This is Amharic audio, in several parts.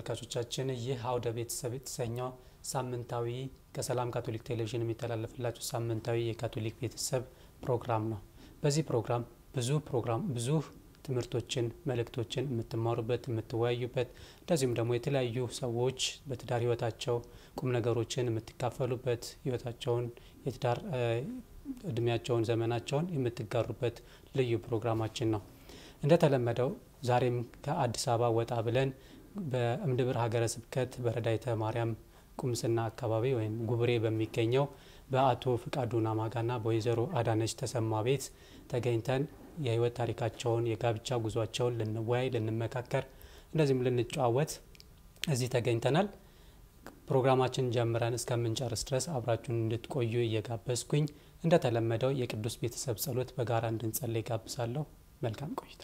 ተመልካቾቻችን ይህ አውደ ቤተሰብ የተሰኘው ሳምንታዊ ከሰላም ካቶሊክ ቴሌቪዥን የሚተላለፍላችሁ ሳምንታዊ የካቶሊክ ቤተሰብ ፕሮግራም ነው። በዚህ ፕሮግራም ብዙ ፕሮግራም ብዙ ትምህርቶችን፣ መልእክቶችን የምትማሩበት የምትወያዩበት፣ እንደዚሁም ደግሞ የተለያዩ ሰዎች በትዳር ህይወታቸው ቁም ነገሮችን የምትካፈሉበት ህይወታቸውን የትዳር እድሜያቸውን ዘመናቸውን የምትጋሩበት ልዩ ፕሮግራማችን ነው። እንደተለመደው ዛሬም ከአዲስ አበባ ወጣ ብለን በእምድብር ሀገረ ስብከት በረዳይተ ማርያም ቁምስና አካባቢ ወይም ጉብሬ በሚገኘው በአቶ ፍቃዱ ናማጋና በወይዘሮ አዳነች ተሰማ ቤት ተገኝተን የህይወት ታሪካቸውን የጋብቻ ጉዟቸውን ልንወያይ፣ ልንመካከር እንደዚሁም ልንጨዋወት እዚህ ተገኝተናል። ፕሮግራማችን ጀምረን እስከምንጨርስ ድረስ አብራችሁን እንድትቆዩ እየጋበዝኩኝ እንደተለመደው የቅዱስ ቤተሰብ ጸሎት በጋራ እንድንጸልይ ጋብዛለሁ። መልካም ቆይታ።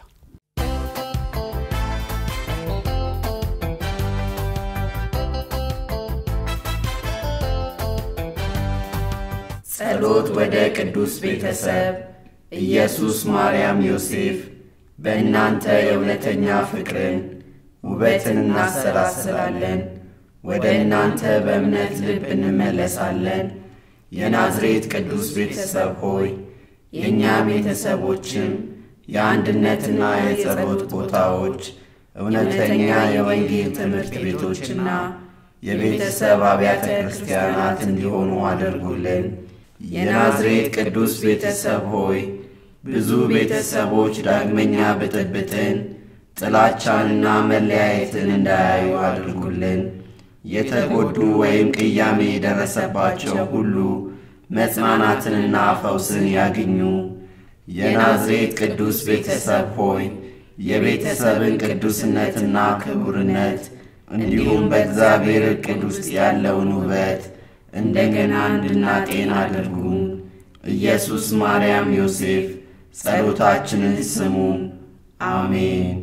ጸሎት ወደ ቅዱስ ቤተሰብ ኢየሱስ፣ ማርያም፣ ዮሴፍ በእናንተ የእውነተኛ ፍቅርን ውበትን እናሰላስላለን። ወደ እናንተ በእምነት ልብ እንመለሳለን። የናዝሬት ቅዱስ ቤተሰብ ሆይ የእኛ ቤተሰቦችም የአንድነትና የጸሎት ቦታዎች እውነተኛ የወንጌል ትምህርት ቤቶችና የቤተሰብ አብያተ ክርስቲያናት እንዲሆኑ አድርጉልን። የናዝሬት ቅዱስ ቤተሰብ ሆይ ብዙ ቤተሰቦች ዳግመኛ ብጥብጥን፣ ጥላቻንና መለያየትን እንዳያዩ አድርጉልን። የተጎዱ ወይም ቅያሜ የደረሰባቸው ሁሉ መጽናናትንና ፈውስን ያግኙ። የናዝሬት ቅዱስ ቤተሰብ ሆይ የቤተሰብን ቅዱስነትና ክቡርነት እንዲሁም በእግዚአብሔር ዕቅድ ውስጥ ያለውን ውበት እንደገና እንድናጤን አድርጉ። ኢየሱስ፣ ማርያም፣ ዮሴፍ ጸሎታችንን ስሙ። አሜን።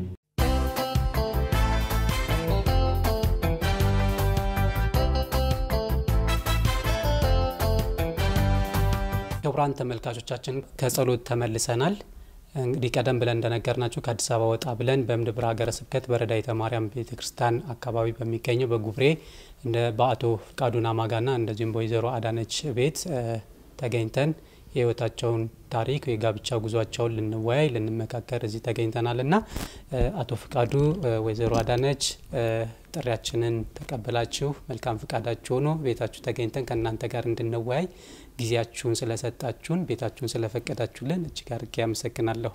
ክቡራን ተመልካቾቻችን ከጸሎት ተመልሰናል። እንግዲህ ቀደም ብለን እንደነገርናችሁ ከአዲስ አበባ ወጣ ብለን በእምድብር ሀገረ ስብከት በረዳይተ ማርያም ቤተ ክርስቲያን አካባቢ በሚገኘው በጉብሬ እንደ በአቶ ፍቃዱ ናማጋና እንደዚሁም በወይዘሮ አዳነች ቤት ተገኝተን የህይወታቸውን ታሪክ የጋብቻ ጉዟቸውን ልንወያይ ልንመካከር እዚህ ተገኝተናል እና አቶ ፍቃዱ፣ ወይዘሮ አዳነች ጥሪያችንን ተቀብላችሁ መልካም ፍቃዳችሁ ሆኖ ቤታችሁ ተገኝተን ከእናንተ ጋር እንድንወያይ ጊዜያችሁን ስለሰጣችሁን ቤታችሁን ስለፈቀዳችሁልን እጅግ አድርጌ አመሰግናለሁ።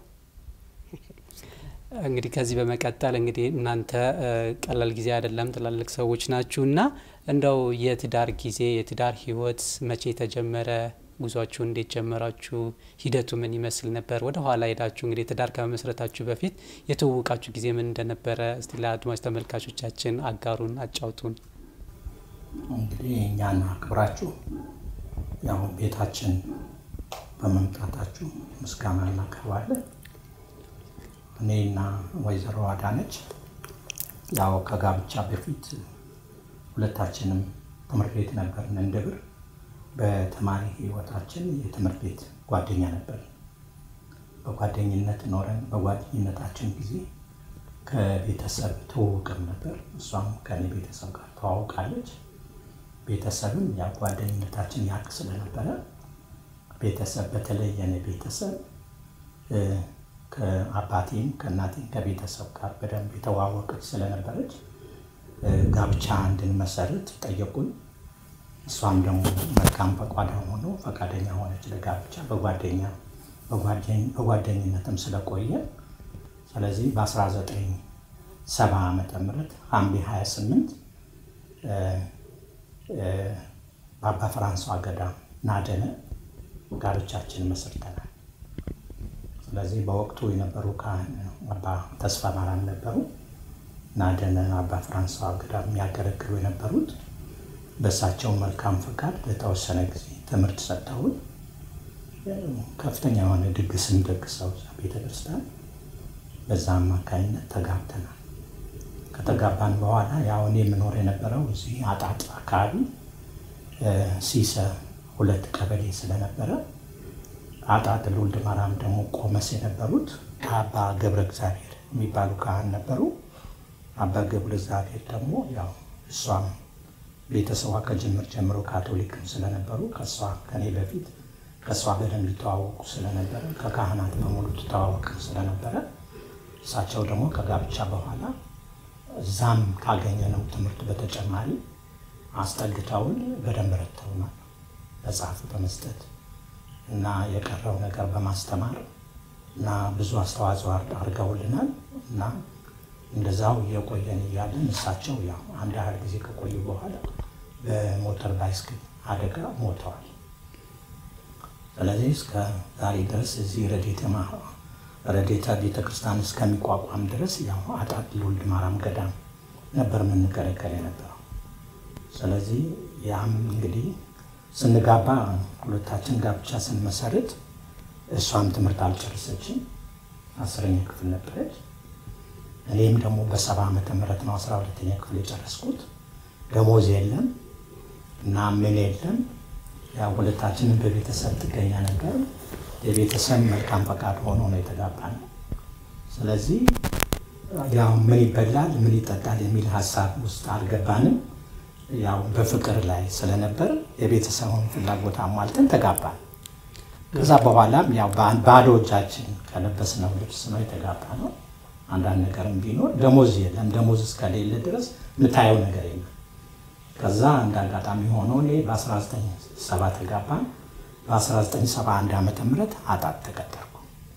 እንግዲህ ከዚህ በመቀጠል እንግዲህ እናንተ ቀላል ጊዜ አይደለም፣ ትላልቅ ሰዎች ናችሁ እና እንደው የትዳር ጊዜ የትዳር ህይወት መቼ ተጀመረ? ጉዟችሁ እንዴት ጀመራችሁ? ሂደቱ ምን ይመስል ነበር? ወደ ኋላ ሄዳችሁ እንግዲህ ትዳር ከመመስረታችሁ በፊት የተዋወቃችሁ ጊዜ ምን እንደነበረ እስቲ ለአድማጭ ተመልካቾቻችን አጋሩን፣ አጫውቱን። እንግዲህ እኛን አክብራችሁ ያው ቤታችን በመምጣታችሁ ምስጋና እናቀርባለን። እኔና ወይዘሮ አዳነች ያው ከጋብቻ በፊት ሁለታችንም ትምህርት ቤት ነበርን እንድብር በተማሪ ህይወታችን የትምህርት ቤት ጓደኛ ነበር። በጓደኝነት ኖረን በጓደኝነታችን ጊዜ ከቤተሰብ ትውውቅም ነበር። እሷም ከኔ ቤተሰብ ጋር ተዋውቃለች። ቤተሰብም ያ ጓደኝነታችን ያቅ ስለነበረ ቤተሰብ በተለይ የኔ ቤተሰብ ከአባቴም ከእናቴም ከቤተሰብ ጋር በደንብ የተዋወቀች ስለነበረች ጋብቻ እንድንመሰርት ጠየቁን። እሷም ደግሞ መልካም ፈቃዷ ሆኖ ፈቃደኛ ሆነች ለጋብቻ በጓደኛ በጓደኝነትም ስለቆየ ስለዚህ በ1970 ዓመተ ምህረት ሐምሌ 28 በአባ ፍራንሷ ገዳም ናደነ ጋብቻችን መስርተናል። ስለዚህ በወቅቱ የነበሩ ካህን አባ ተስፋ ማርያም ነበሩ። ናደነ አባ ፍራንሷ ገዳም የሚያገለግሉ የነበሩት በእሳቸው መልካም ፈቃድ ለተወሰነ ጊዜ ትምህርት ሰጥተውን ከፍተኛ የሆነ ድግስም ደግሰው ቤተ ክርስቲያን በዛ አማካኝነት ተጋብተናል። ከተጋባን በኋላ ያው እኔ የምኖር የነበረው እዚህ አጣጥ አካባቢ ሲሰ ሁለት ቀበሌ ስለነበረ አጣጥ ልውልድ ማርያም ደግሞ ቆመስ የነበሩት አባ ገብረ እግዚአብሔር የሚባሉ ካህን ነበሩ። አባ ገብረ እግዚአብሔር ደግሞ ያው እሷም ቤተሰቧ ከጅምር ጀምሮ ካቶሊክም ስለነበሩ ከእሷ ከኔ በፊት ከእሷ በደንብ ይተዋወቁ ስለነበረ ከካህናት በሙሉ ትተዋወቅም ስለነበረ እሳቸው ደግሞ ከጋብቻ በኋላ እዛም ካገኘነው ትምህርት በተጨማሪ አስጠግተውን በደንብ ረድተውናል። መጽሐፍ በመስጠት እና የቀረው ነገር በማስተማር እና ብዙ አስተዋጽኦ አድርገውልናል እና እንደዛው እየቆየን እያለን እሳቸው ያው አንድ ያህል ጊዜ ከቆዩ በኋላ በሞተር ባይስክል አደጋ ሞተዋል። ስለዚህ እስከ ዛሬ ድረስ እዚህ ረዴታ ቤተ ክርስቲያን እስከሚቋቋም ድረስ ያው አጣጥ ልውልድ ማርያም ገዳም ነበር የምንገለገል የነበረው። ስለዚህ ያም እንግዲህ ስንጋባ ሁለታችን ጋብቻ ስንመሰርት እሷም ትምህርት አልጨረሰችም፣ አስረኛ ክፍል ነበረች። እኔም ደግሞ በሰባ ዓመተ ምህረት ነው አስራ ሁለተኛ ክፍል የጨረስኩት። ደሞዝ የለም እና ምን የለም። ያው ሁለታችንም በቤተሰብ ጥገኛ ነበር። የቤተሰብ መልካም ፈቃድ ሆኖ ነው የተጋባነው። ስለዚህ ያው ምን ይበላል ምን ይጠጣል የሚል ሀሳብ ውስጥ አልገባንም። ያው በፍቅር ላይ ስለነበር የቤተሰቡን ፍላጎት አሟልተን ተጋባን። ከዛ በኋላም ያው ባዶ እጃችን ከለበስነው ልብስ ነው የተጋባ ነው። አንዳንድ ነገርም ቢኖር ደሞዝ የለም። ደሞዝ እስከሌለ ድረስ የምታየው ነገር የለም። ከዛ እንደ አጋጣሚ ሆኖ እኔ በ1970 ተጋባን። በ1971 ዓመተ ምህረት አጣት ተቀጠርኩ።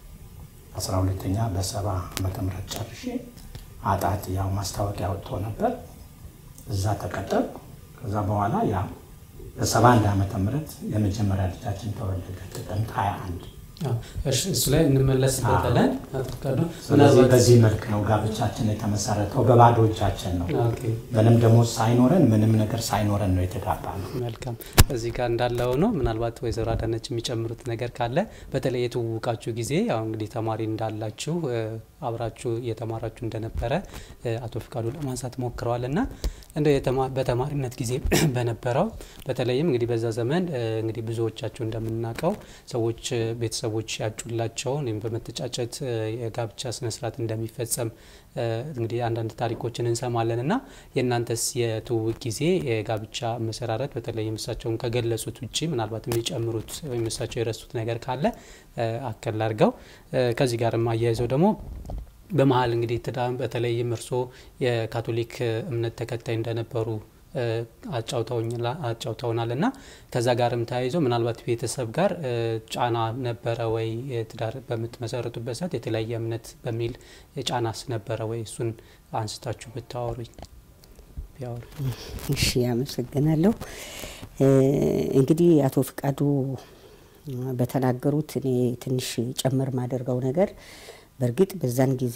12ኛ በሰባ ዓመተ ምህረት ጨርሼ አጣት ያው ማስታወቂያ ወጥቶ ነበር። እዛ ተቀጠርኩ። ከዛ በኋላ ያው በሰባ አንድ ዓመተ ምህረት የመጀመሪያ ልጃችን ተወለደ ጥቅምት 21 እሱ ላይ እንመለስበታለን። ስለዚህ በዚህ መልክ ነው ጋብቻችን የተመሰረተው። በባዶ እጃችን ነው። ምንም ደግሞ ሳይኖረን ምንም ነገር ሳይኖረን ነው የተጋባ ነው። መልካም። እዚህ ጋር እንዳለው ነው። ምናልባት ወይዘሮ አዳነች የሚጨምሩት ነገር ካለ በተለይ የተዋወቃችሁ ጊዜ ያው እንግዲህ ተማሪ እንዳላችሁ አብራችሁ እየተማራችሁ እንደነበረ አቶ ፍቃዱ ለማንሳት ሞክረዋል እና እንደ በተማሪነት ጊዜ በነበረው በተለይም እንግዲህ በዛ ዘመን እንግዲህ ብዙዎቻችሁ እንደምናውቀው ሰዎች ቤተሰቦች ያጩላቸውን ወይም በመተጫጨት የጋብቻ ስነስርዓት እንደሚፈጸም እንግዲህ አንዳንድ ታሪኮችን እንሰማለን እና የእናንተስ የትውውቅ ጊዜ የጋብቻ መሰራረት በተለይም እሳቸውን ከገለጹት ውጭ ምናልባት የሚጨምሩት ወይም እሳቸው የረሱት ነገር ካለ አከል አድርገው ከዚህ ጋርም አያይዘው ደግሞ በመሀል እንግዲህ ትዳም በተለይም እርስዎ የካቶሊክ እምነት ተከታይ እንደነበሩ አጫውተውናል እና ከዛ ጋርም ተያይዞ ምናልባት ቤተሰብ ጋር ጫና ነበረ ወይ ትዳር በምትመሰርቱበት ሰዓት የተለያየ እምነት በሚል ጫናስ ነበረ ወይ? እሱን አንስታችሁ ብታወሩኝ ቢያወሩ። እሺ፣ አመሰግናለሁ። እንግዲህ አቶ ፍቃዱ በተናገሩት እኔ ትንሽ ጨምር ማደርገው ነገር በእርግጥ በዛን ጊዜ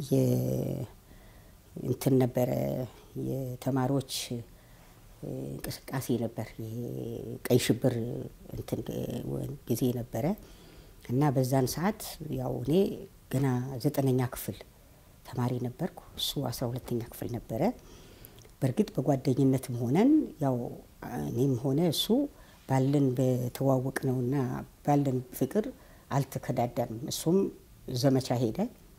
እንትን ነበረ የተማሪዎች እንቅስቃሴ ነበር። ይሄ ቀይ ሽብር እንትን ጊዜ ነበረ እና በዛን ሰዓት ያው እኔ ገና ዘጠነኛ ክፍል ተማሪ ነበርኩ። እሱ አስራ ሁለተኛ ክፍል ነበረ። በእርግጥ በጓደኝነትም ሆነን ያው እኔም ሆነ እሱ ባለን በተዋወቅ ነውና ባለን ፍቅር አልተከዳዳንም። እሱም ዘመቻ ሄደ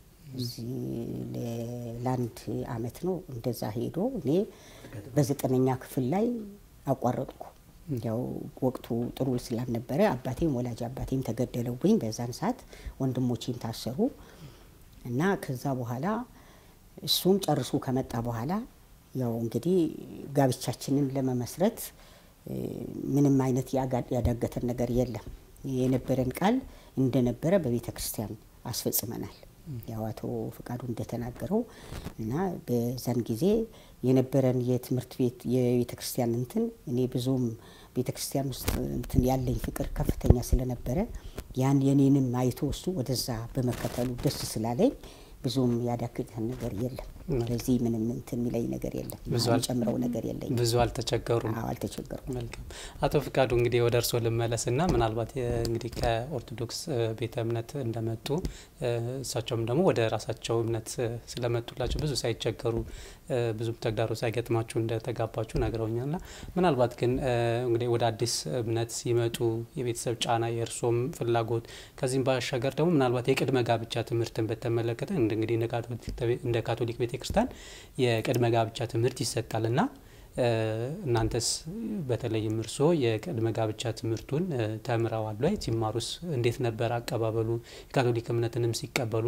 ለአንድ አመት ነው እንደዛ ሄዶ እኔ በዘጠነኛ ክፍል ላይ አቋረጥኩ። ያው ወቅቱ ጥሩ ስላልነበረ አባቴም ወላጅ አባቴም ተገደለውብኝ። በዛን ሰዓት ወንድሞቼም ታሰሩ እና ከዛ በኋላ እሱም ጨርሶ ከመጣ በኋላ ያው እንግዲህ ጋብቻችንን ለመመስረት ምንም አይነት ያዳገተን ነገር የለም። የነበረን ቃል እንደነበረ በቤተ ክርስቲያን አስፈጽመናል። ያው አቶ ፍቃዱ እንደተናገረው እና በዛን ጊዜ የነበረን የትምህርት ቤት የቤተ ክርስቲያን እንትን እኔ ብዙም ቤተ ክርስቲያን ውስጥ እንትን ያለኝ ፍቅር ከፍተኛ ስለነበረ ያን የኔንም አይቶ እሱ ወደዛ በመከተሉ ደስ ስላለኝ ብዙም ያዳክተን ነገር የለም። ስለዚህ ምንም እንትን የሚለኝ ነገር የለም። ጨምረው ነገር የለኝም። ብዙ አልተቸገሩም። አዎ አልተቸገሩም። መልካም አቶ ፍቃዱ እንግዲህ ወደ እርስዎ ልመለስና ምናልባት እንግዲህ ከኦርቶዶክስ ቤተ እምነት እንደመጡ እሳቸውም ደግሞ ወደ ራሳቸው እምነት ስለመጡላቸው ብዙ ሳይቸገሩ ብዙ ተግዳሮ ሳይገጥማችሁ እንደተጋባችሁ ነግረውኛል። ና ምናልባት ግን እንግዲህ ወደ አዲስ እምነት ሲመጡ የቤተሰብ ጫና፣ የእርሶም ፍላጎት ከዚህም ባሻገር ደግሞ ምናልባት የቅድመ ጋብቻ ትምህርትን በተመለከተ እንደ እንግዲህ እንደ ካቶሊክ ቤተክርስቲያን የቅድመ ጋብቻ ትምህርት ይሰጣል እና እናንተስ በተለይም እርስዎ የቅድመ ጋብቻ ትምህርቱን ተምረዋል ወይ? ሲማሩስ እንዴት ነበር አቀባበሉ? የካቶሊክ እምነትንም ሲቀበሉ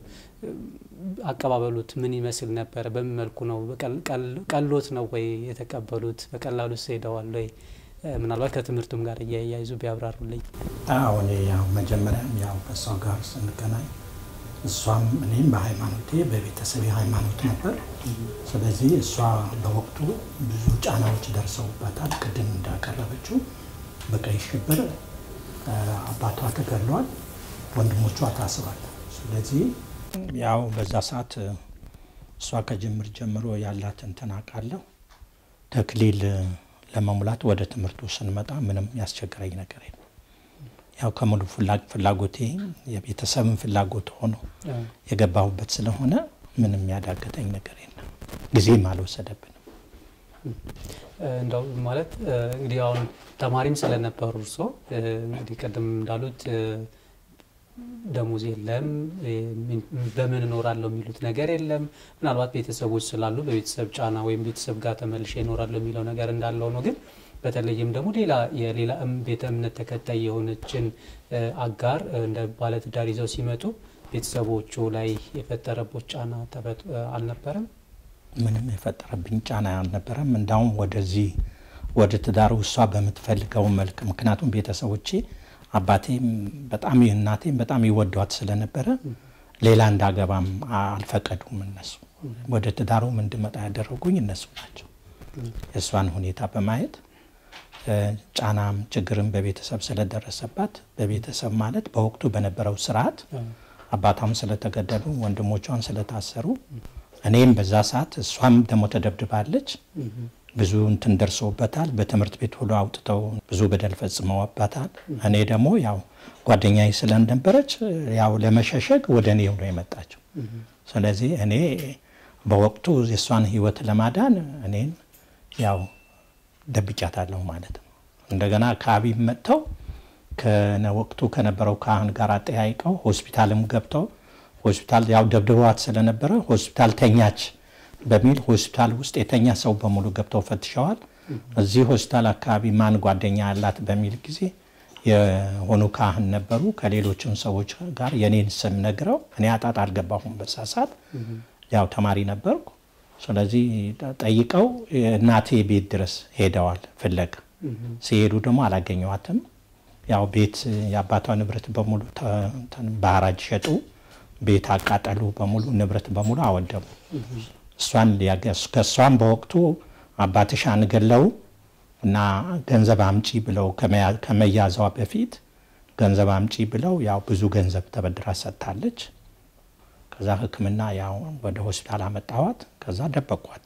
አቀባበሉት ምን ይመስል ነበር? በምን መልኩ ነው? ቀሎት ነው ወይ የተቀበሉት? በቀላሉ ሄደዋል ወይ? ምናልባት ከትምህርቱም ጋር እያያይዙ ቢያብራሩልኝ። አዎ እኔ ያው መጀመሪያም ያው ከእሷ ጋር ስንገናኝ እሷም እኔም በሃይማኖቴ በቤተሰብ ሃይማኖት ነበር። ስለዚህ እሷ በወቅቱ ብዙ ጫናዎች ደርሰውባታል። ቅድም እንዳቀረበችው በቀይ ሽብር አባቷ ተገድሏል፣ ወንድሞቿ ታስሯል። ስለዚህ ያው በዛ ሰዓት እሷ ከጅምር ጀምሮ ያላት እንትን አውቃለሁ። ተክሊል ለመሙላት ወደ ትምህርቱ ስንመጣ ምንም ያስቸገረኝ ነገር የለም። ያው ከሙሉ ፍላጎቴ የቤተሰብን ፍላጎት ሆኖ የገባሁበት ስለሆነ ምንም ያዳገተኝ ነገር የለም። ጊዜም አልወሰደብንም። እንደው ማለት እንግዲህ አሁን ተማሪም ስለነበሩ እርሶ እንግዲህ ቅድም እንዳሉት ደሞዝ የለም፣ በምን እኖራለሁ የሚሉት ነገር የለም። ምናልባት ቤተሰቦች ስላሉ በቤተሰብ ጫና ወይም ቤተሰብ ጋር ተመልሼ እኖራለሁ የሚለው ነገር እንዳለው ነው ግን በተለይም ደግሞ ሌላ የሌላ ቤተ እምነት ተከታይ የሆነችን አጋር እንደ ባለትዳር ይዘው ሲመጡ ቤተሰቦቹ ላይ የፈጠረቦት ጫና አልነበረም? ምንም የፈጠረብኝ ጫና አልነበረም። እንዳውም ወደዚህ ወደ ትዳሩ እሷ በምትፈልገው መልክ ምክንያቱም ቤተሰቦቼ አባቴም በጣም እናቴም በጣም ይወዷት ስለነበረ ሌላ እንዳገባም አልፈቀዱም። እነሱ ወደ ትዳሩም እንድመጣ ያደረጉኝ እነሱ ናቸው። የእሷን ሁኔታ በማየት ጫናም ችግርም በቤተሰብ ስለደረሰባት በቤተሰብ ማለት በወቅቱ በነበረው ስርዓት አባቷም ስለተገደሉ ወንድሞቿን ስለታሰሩ እኔም በዛ ሰዓት እሷም ደግሞ ተደብድባለች። ብዙ እንትን ደርሶበታል። በትምህርት ቤት ሁሉ አውጥተው ብዙ በደል ፈጽመውባታል። እኔ ደግሞ ያው ጓደኛዬ ስለነበረች ያው ለመሸሸግ ወደ እኔ ነው የመጣችው። ስለዚህ እኔ በወቅቱ የእሷን ሕይወት ለማዳን እኔን ያው ደብጫታለሁ ማለት ነው። እንደገና ከአቢብ መጥተው ከወቅቱ ከነበረው ካህን ጋር አጠያይቀው ሆስፒታልም ገብተው ሆስፒታል ያው ደብድበዋት ስለነበረ ሆስፒታል ተኛች በሚል ሆስፒታል ውስጥ የተኛ ሰው በሙሉ ገብተው ፈትሸዋል። እዚህ ሆስፒታል አካባቢ ማን ጓደኛ ያላት በሚል ጊዜ የሆኑ ካህን ነበሩ። ከሌሎችም ሰዎች ጋር የኔን ስም ነግረው እኔ አጣጥ አልገባሁም። በሳሳት ያው ተማሪ ነበርኩ። ስለዚህ ጠይቀው እናቴ ቤት ድረስ ሄደዋል ፍለጋ። ሲሄዱ ደግሞ አላገኘዋትም። ያው ቤት የአባቷ ንብረት በሙሉ በሐራጅ ሸጡ። ቤት አቃጠሉ፣ በሙሉ ንብረት በሙሉ አወደሙ። እሷን ከእሷን በወቅቱ አባትሽ አንገለው እና ገንዘብ አምጪ ብለው ከመያዟ በፊት ገንዘብ አምጪ ብለው ያው ብዙ ገንዘብ ተበድራ ሰጥታለች። ከዛ ሕክምና ያው ወደ ሆስፒታል አመጣዋት። ከዛ ደበቋት።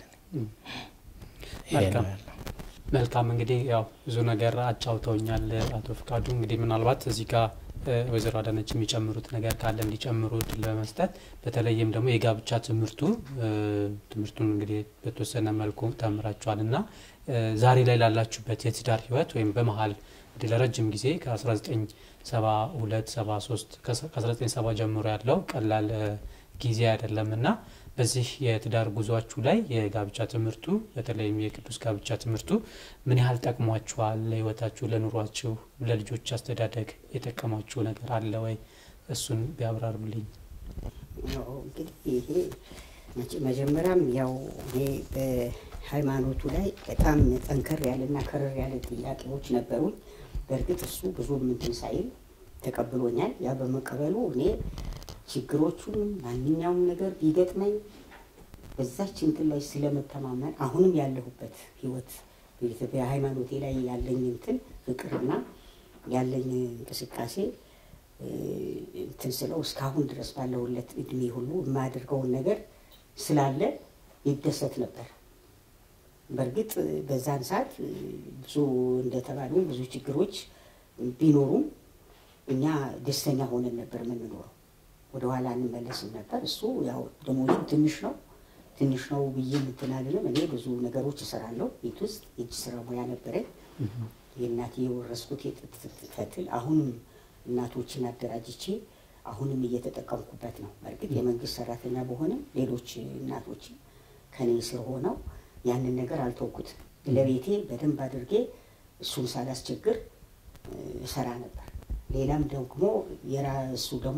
መልካም እንግዲህ ያው ብዙ ነገር አጫውተውኛል አቶ ፍቃዱ። እንግዲህ ምናልባት እዚህ ጋር ወይዘሮ አዳነች የሚጨምሩት ነገር ካለ እንዲጨምሩ እድል ለመስጠት በተለይም ደግሞ የጋብቻ ትምህርቱ ትምህርቱን እንግዲህ በተወሰነ መልኩ ተምራችኋል እና ዛሬ ላይ ላላችሁበት የትዳር ህይወት ወይም በመሀል እንግዲህ ለረጅም ጊዜ ከ1972 73 ከ1970 ጀምሮ ያለው ቀላል ጊዜ አይደለም እና በዚህ የትዳር ጉዟችሁ ላይ የጋብቻ ትምህርቱ በተለይም የቅዱስ ጋብቻ ትምህርቱ ምን ያህል ጠቅሟችኋል? ለህይወታችሁ፣ ለኑሯችሁ፣ ለልጆች አስተዳደግ የጠቀሟችሁ ነገር አለ ወይ? እሱን ቢያብራሩልኝ። እንግዲህ ይሄ መጀመሪያም ያው እኔ በሃይማኖቱ ላይ በጣም ጠንከር ያለና ከረር ያለ ጥያቄዎች ነበሩኝ። በእርግጥ እሱ ብዙም እንትን ሳይል ተቀብሎኛል። ያ በመቀበሉ እኔ ችግሮቹን ማንኛውም ነገር ቢገጥመኝ በዛች እንትን ላይ ስለመተማመን አሁንም ያለሁበት ህይወት በሃይማኖቴ ላይ ያለኝ እንትን ፍቅርና ያለኝ እንቅስቃሴ እንትን ስለው እስካሁን ድረስ ባለሁለት እድሜ ሁሉ የማያደርገውን ነገር ስላለ ይደሰት ነበር። በእርግጥ በዛን ሰዓት ብዙ እንደተባሉ ብዙ ችግሮች ቢኖሩም እኛ ደስተኛ ሆነን ነበር የምንኖረው። ወደ ኋላ እንመለስም ነበር። እሱ ያው ደሞዙ ትንሽ ነው ትንሽ ነው ብዬ እንትን አልልም። እኔ ብዙ ነገሮች እሰራለሁ ቤት ውስጥ የእጅ ስራ ሙያ ነበረኝ። የእናቴ የወረስኩት የጥጥ ፈትል አሁንም እናቶችን አደራጅቼ አሁንም እየተጠቀምኩበት ነው። በእርግጥ የመንግስት ሰራተኛ በሆንም ሌሎች እናቶች ከኔ ስር ሆነው ያንን ነገር አልተውኩትም። ለቤቴ በደንብ አድርጌ እሱን ሳላስቸግር እሰራ ነበር። ሌላም ደግሞ የራሱ ደግሞ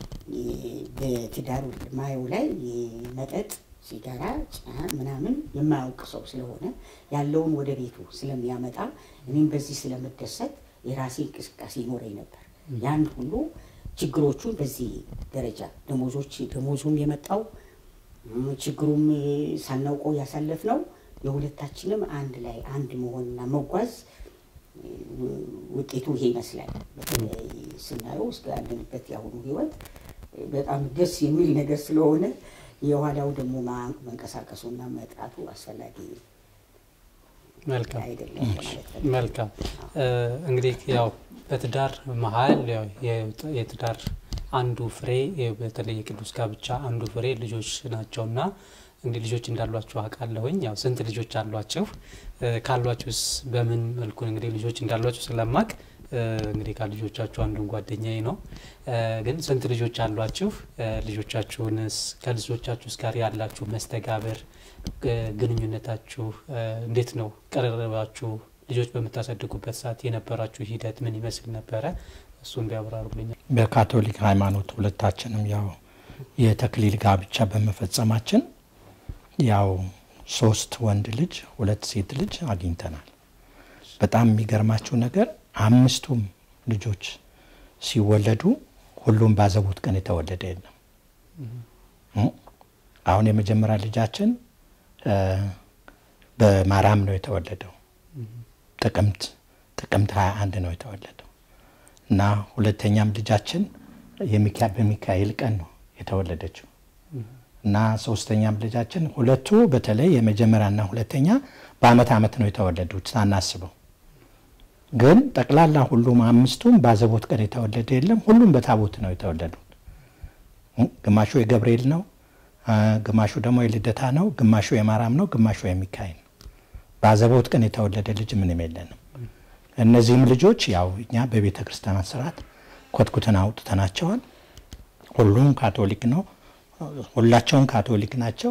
በትዳሩ ማየው ላይ መጠጥ፣ ሲጋራ፣ ጫት ምናምን የማያውቅ ሰው ስለሆነ ያለውን ወደ ቤቱ ስለሚያመጣ እኔም በዚህ ስለምደሰት የራሴ እንቅስቃሴ ይኖረኝ ነበር። ያን ሁሉ ችግሮቹን በዚህ ደረጃ ደሞዞች ደሞዙም የመጣው ችግሩም ሳናውቀው ያሳለፍ ነው። የሁለታችንም አንድ ላይ አንድ መሆንና መጓዝ ውጤቱ ይሄ ይመስላል። በተለይ ስናየው እስከ ያለንበት የአሁኑ ህይወት በጣም ደስ የሚል ነገር ስለሆነ የኋላው ደግሞ መንቀሳቀሱና መጥራቱ አስፈላጊ መልካም አይደለም ለማለት ፈልጌ መልካም እንግዲህ ያው በትዳር መሀል ያው የትዳር አንዱ ፍሬ በተለይ የቅዱስ ጋብቻ አንዱ ፍሬ ልጆች ናቸውና እንግዲህ ልጆች እንዳሏችሁ አውቃለሁኝ። ያው ስንት ልጆች አሏችሁ? ካሏችሁስ በምን መልኩ እንግዲህ ልጆች እንዳሏችሁ ስለማቅ እንግዲህ ከልጆቻችሁ አንዱን ጓደኛዬ ነው። ግን ስንት ልጆች አሏችሁ? ልጆቻችሁንስ ከልጆቻችሁስ ጋር ያላችሁ መስተጋብር ግንኙነታችሁ እንዴት ነው? ቀረባችሁ? ልጆች በምታሳድጉበት ሰዓት የነበራችሁ ሂደት ምን ይመስል ነበረ? እሱን ቢያብራሩልኛል። በካቶሊክ ሃይማኖት ሁለታችንም ያው የተክሊል ጋብቻ በመፈጸማችን ያው ሶስት ወንድ ልጅ ሁለት ሴት ልጅ አግኝተናል። በጣም የሚገርማችሁ ነገር አምስቱም ልጆች ሲወለዱ ሁሉም ባዘቦት ቀን የተወለደ የለም። አሁን የመጀመሪያ ልጃችን በማርያም ነው የተወለደው። ጥቅምት ጥቅምት 21 ነው የተወለደው እና ሁለተኛም ልጃችን በሚካኤል ቀን ነው የተወለደችው እና ሶስተኛም ልጃችን ሁለቱ በተለይ የመጀመሪያና ሁለተኛ በአመት አመት ነው የተወለዱት ሳናስበው። ግን ጠቅላላ ሁሉም አምስቱም በአዘቦት ቀን የተወለደ የለም። ሁሉም በታቦት ነው የተወለዱት። ግማሹ የገብርኤል ነው፣ ግማሹ ደግሞ የልደታ ነው፣ ግማሹ የማርያም ነው፣ ግማሹ የሚካኤል ነው። በአዘቦት ቀን የተወለደ ልጅ ምንም የለንም። እነዚህም ልጆች ያው እኛ በቤተ ክርስቲያን ስርዓት ኮትኩተን አውጥተናቸዋል። ሁሉም ካቶሊክ ነው። ሁላቸውም ካቶሊክ ናቸው።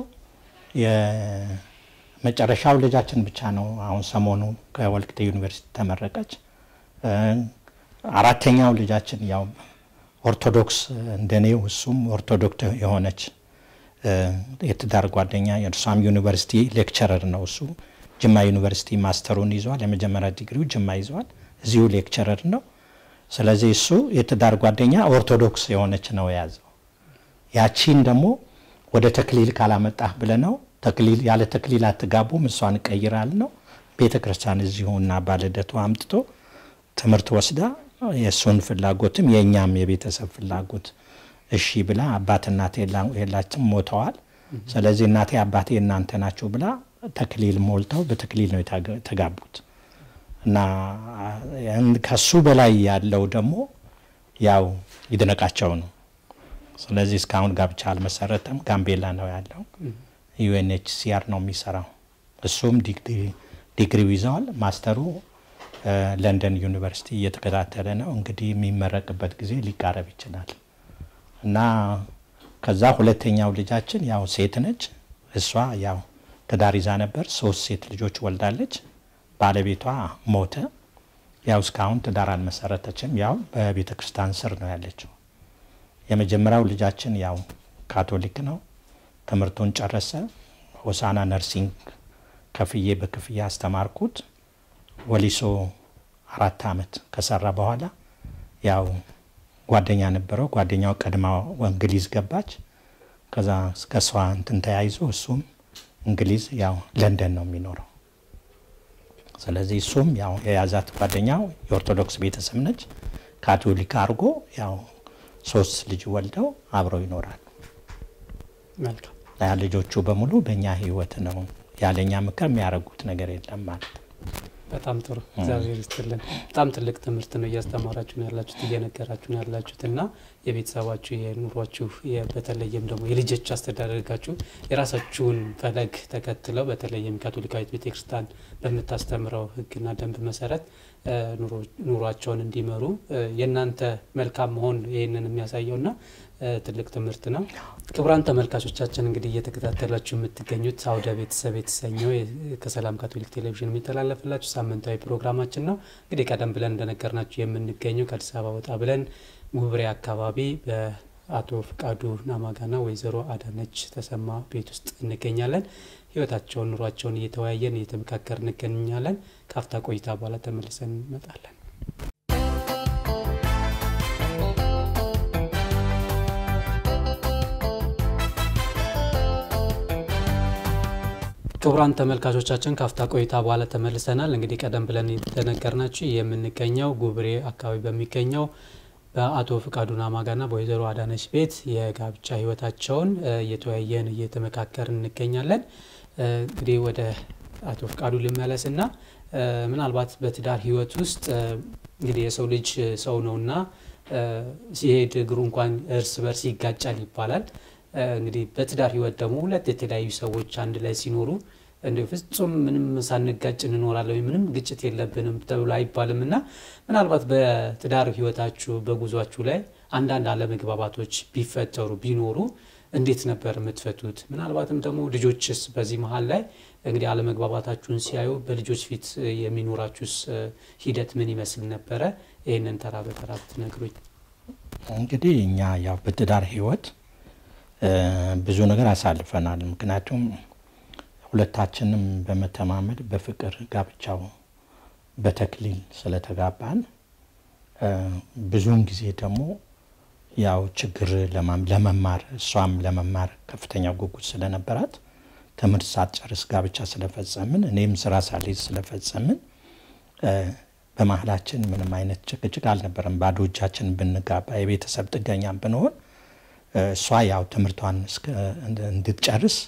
የመጨረሻው ልጃችን ብቻ ነው አሁን ሰሞኑ ከወልቂጤ ዩኒቨርሲቲ ተመረቀች። አራተኛው ልጃችን ያው ኦርቶዶክስ እንደኔው እሱም ኦርቶዶክስ የሆነች የትዳር ጓደኛ የእርሷም ዩኒቨርሲቲ ሌክቸረር ነው እሱ ጅማ ዩኒቨርሲቲ ማስተሩን ይዟል። የመጀመሪያ ዲግሪው ጅማ ይዟል። እዚሁ ሌክቸረር ነው። ስለዚህ እሱ የትዳር ጓደኛ ኦርቶዶክስ የሆነች ነው የያዘው። ያቺን ደግሞ ወደ ተክሊል ካላመጣህ ብለነው ተክሊል ያለ ተክሊል አትጋቡም፣ እሷን እቀይራል ነው ቤተ ክርስቲያን እዚሁ እና ባልደቱ አምጥቶ ትምህርት ወስዳ የእሱን ፍላጎትም የእኛም የቤተሰብ ፍላጎት እሺ ብላ አባት እናቴ የላችም ሞተዋል። ስለዚህ እናቴ አባቴ እናንተ ናቸው ብላ ተክሊል ሞልተው በተክሊል ነው የተጋቡት እና ከሱ በላይ ያለው ደግሞ ያው ይድነቃቸው ነው። ስለዚህ እስካሁን ጋብቻ አልመሰረተም። ጋምቤላ ነው ያለው። ዩኤንኤችሲአር ነው የሚሰራው። እሱም ዲግሪው ይዘዋል። ማስተሩ ለንደን ዩኒቨርሲቲ እየተከታተለ ነው። እንግዲህ የሚመረቅበት ጊዜ ሊቃረብ ይችላል እና ከዛ ሁለተኛው ልጃችን ያው ሴት ነች። እሷ ያው ትዳር ይዛ ነበር። ሶስት ሴት ልጆች ወልዳለች። ባለቤቷ ሞተ። ያው እስካሁን ትዳር አልመሰረተችም። ያው በቤተ ክርስቲያን ስር ነው ያለችው። የመጀመሪያው ልጃችን ያው ካቶሊክ ነው። ትምህርቱን ጨረሰ። ሆሳና ነርሲንግ ከፍዬ በክፍያ አስተማርኩት። ወሊሶ አራት አመት ከሰራ በኋላ ያው ጓደኛ ነበረው። ጓደኛው ቀድማ እንግሊዝ ገባች። ከዛ ከሷ እንትን ተያይዞ እሱም እንግሊዝ ያው ለንደን ነው የሚኖረው። ስለዚህ እሱም ያው የያዛት ጓደኛው የኦርቶዶክስ ቤተሰብ ነች። ካቶሊክ አድርጎ ያው ሶስት ልጅ ወልደው አብረው ይኖራሉ። መልካም ልጆቹ በሙሉ በእኛ ህይወት ነው ያለኛ ምክር የሚያደርጉት ነገር የለም ማለት ነው። በጣም ጥሩ እግዚአብሔር ይስጥልን። በጣም ትልቅ ትምህርት ነው እያስተማራችሁ ነው ያላችሁት እየነገራችሁ ነው ያላችሁት እና የቤተሰባችሁ የኑሯችሁ በተለይም ደግሞ የልጆች አስተዳደጋችሁ የራሳችሁን ፈለግ ተከትለው በተለይም ካቶሊካዊት ቤተክርስቲያን በምታስተምረው ሕግና ደንብ መሰረት ኑሯቸውን እንዲመሩ የእናንተ መልካም መሆን ይህንን የሚያሳየው ና ትልቅ ትምህርት ነው። ክቡራን ተመልካቾቻችን እንግዲህ እየተከታተላችሁ የምትገኙት አውደ ቤተሰብ የተሰኘው ከሰላም ካቶሊክ ቴሌቪዥን የሚተላለፍላችሁ ሳምንታዊ ፕሮግራማችን ነው። እንግዲህ ቀደም ብለን እንደነገርናችሁ የምንገኘው ከአዲስ አበባ ወጣ ብለን ውብሬ አካባቢ በአቶ ፍቃዱ ናማጋና ወይዘሮ አዳነች ተሰማ ቤት ውስጥ እንገኛለን። ህይወታቸውን፣ ኑሯቸውን እየተወያየን እየተመካከር እንገኛለን። ከአፍታ ቆይታ በኋላ ተመልሰን እንመጣለን። ክቡራን ተመልካቾቻችን ካፍታ ቆይታ በኋላ ተመልሰናል። እንግዲህ ቀደም ብለን የተነገርናችሁ የምንገኘው ጉብሬ አካባቢ በሚገኘው በአቶ ፍቃዱ ናማጋና በወይዘሮ አዳነች ቤት የጋብቻ ህይወታቸውን እየተወያየን እየተመካከርን እንገኛለን። እንግዲህ ወደ አቶ ፍቃዱ ልመለስና ምናልባት በትዳር ህይወት ውስጥ እንግዲህ የሰው ልጅ ሰው ነውና ሲሄድ እግሩ እንኳን እርስ በርስ ይጋጫል ይባላል። እንግዲህ በትዳር ህይወት ደግሞ ሁለት የተለያዩ ሰዎች አንድ ላይ ሲኖሩ እንደ ፍጹም ምንም ሳንጋጭ እንኖራለን ምንም ግጭት የለብንም ተብሎ አይባልም እና ምናልባት በትዳር ህይወታችሁ በጉዟችሁ ላይ አንዳንድ አለመግባባቶች ቢፈጠሩ ቢኖሩ እንዴት ነበር የምትፈቱት? ምናልባትም ደግሞ ልጆችስ በዚህ መሀል ላይ እንግዲህ አለመግባባታችሁን ሲያዩ በልጆች ፊት የሚኖራችሁስ ሂደት ምን ይመስል ነበረ? ይህንን ተራ በተራ ብትነግሩኝ። እንግዲህ እኛ ያው በትዳር ህይወት ብዙ ነገር አሳልፈናል። ምክንያቱም ሁለታችንም በመተማመድ በፍቅር ጋብቻው በተክሊል ስለተጋባን ብዙውን ጊዜ ደግሞ ያው ችግር ለመማር እሷም ለመማር ከፍተኛ ጉጉት ስለነበራት ትምህርት ሳትጨርስ ጋብቻ ስለፈጸምን እኔም ስራ ሳልይዝ ስለፈጸምን በመሀላችን ምንም አይነት ጭቅጭቅ አልነበረም። ባዶ እጃችን ብንጋባ የቤተሰብ ጥገኛ ብንሆን እሷ ያው ትምህርቷን እንድትጨርስ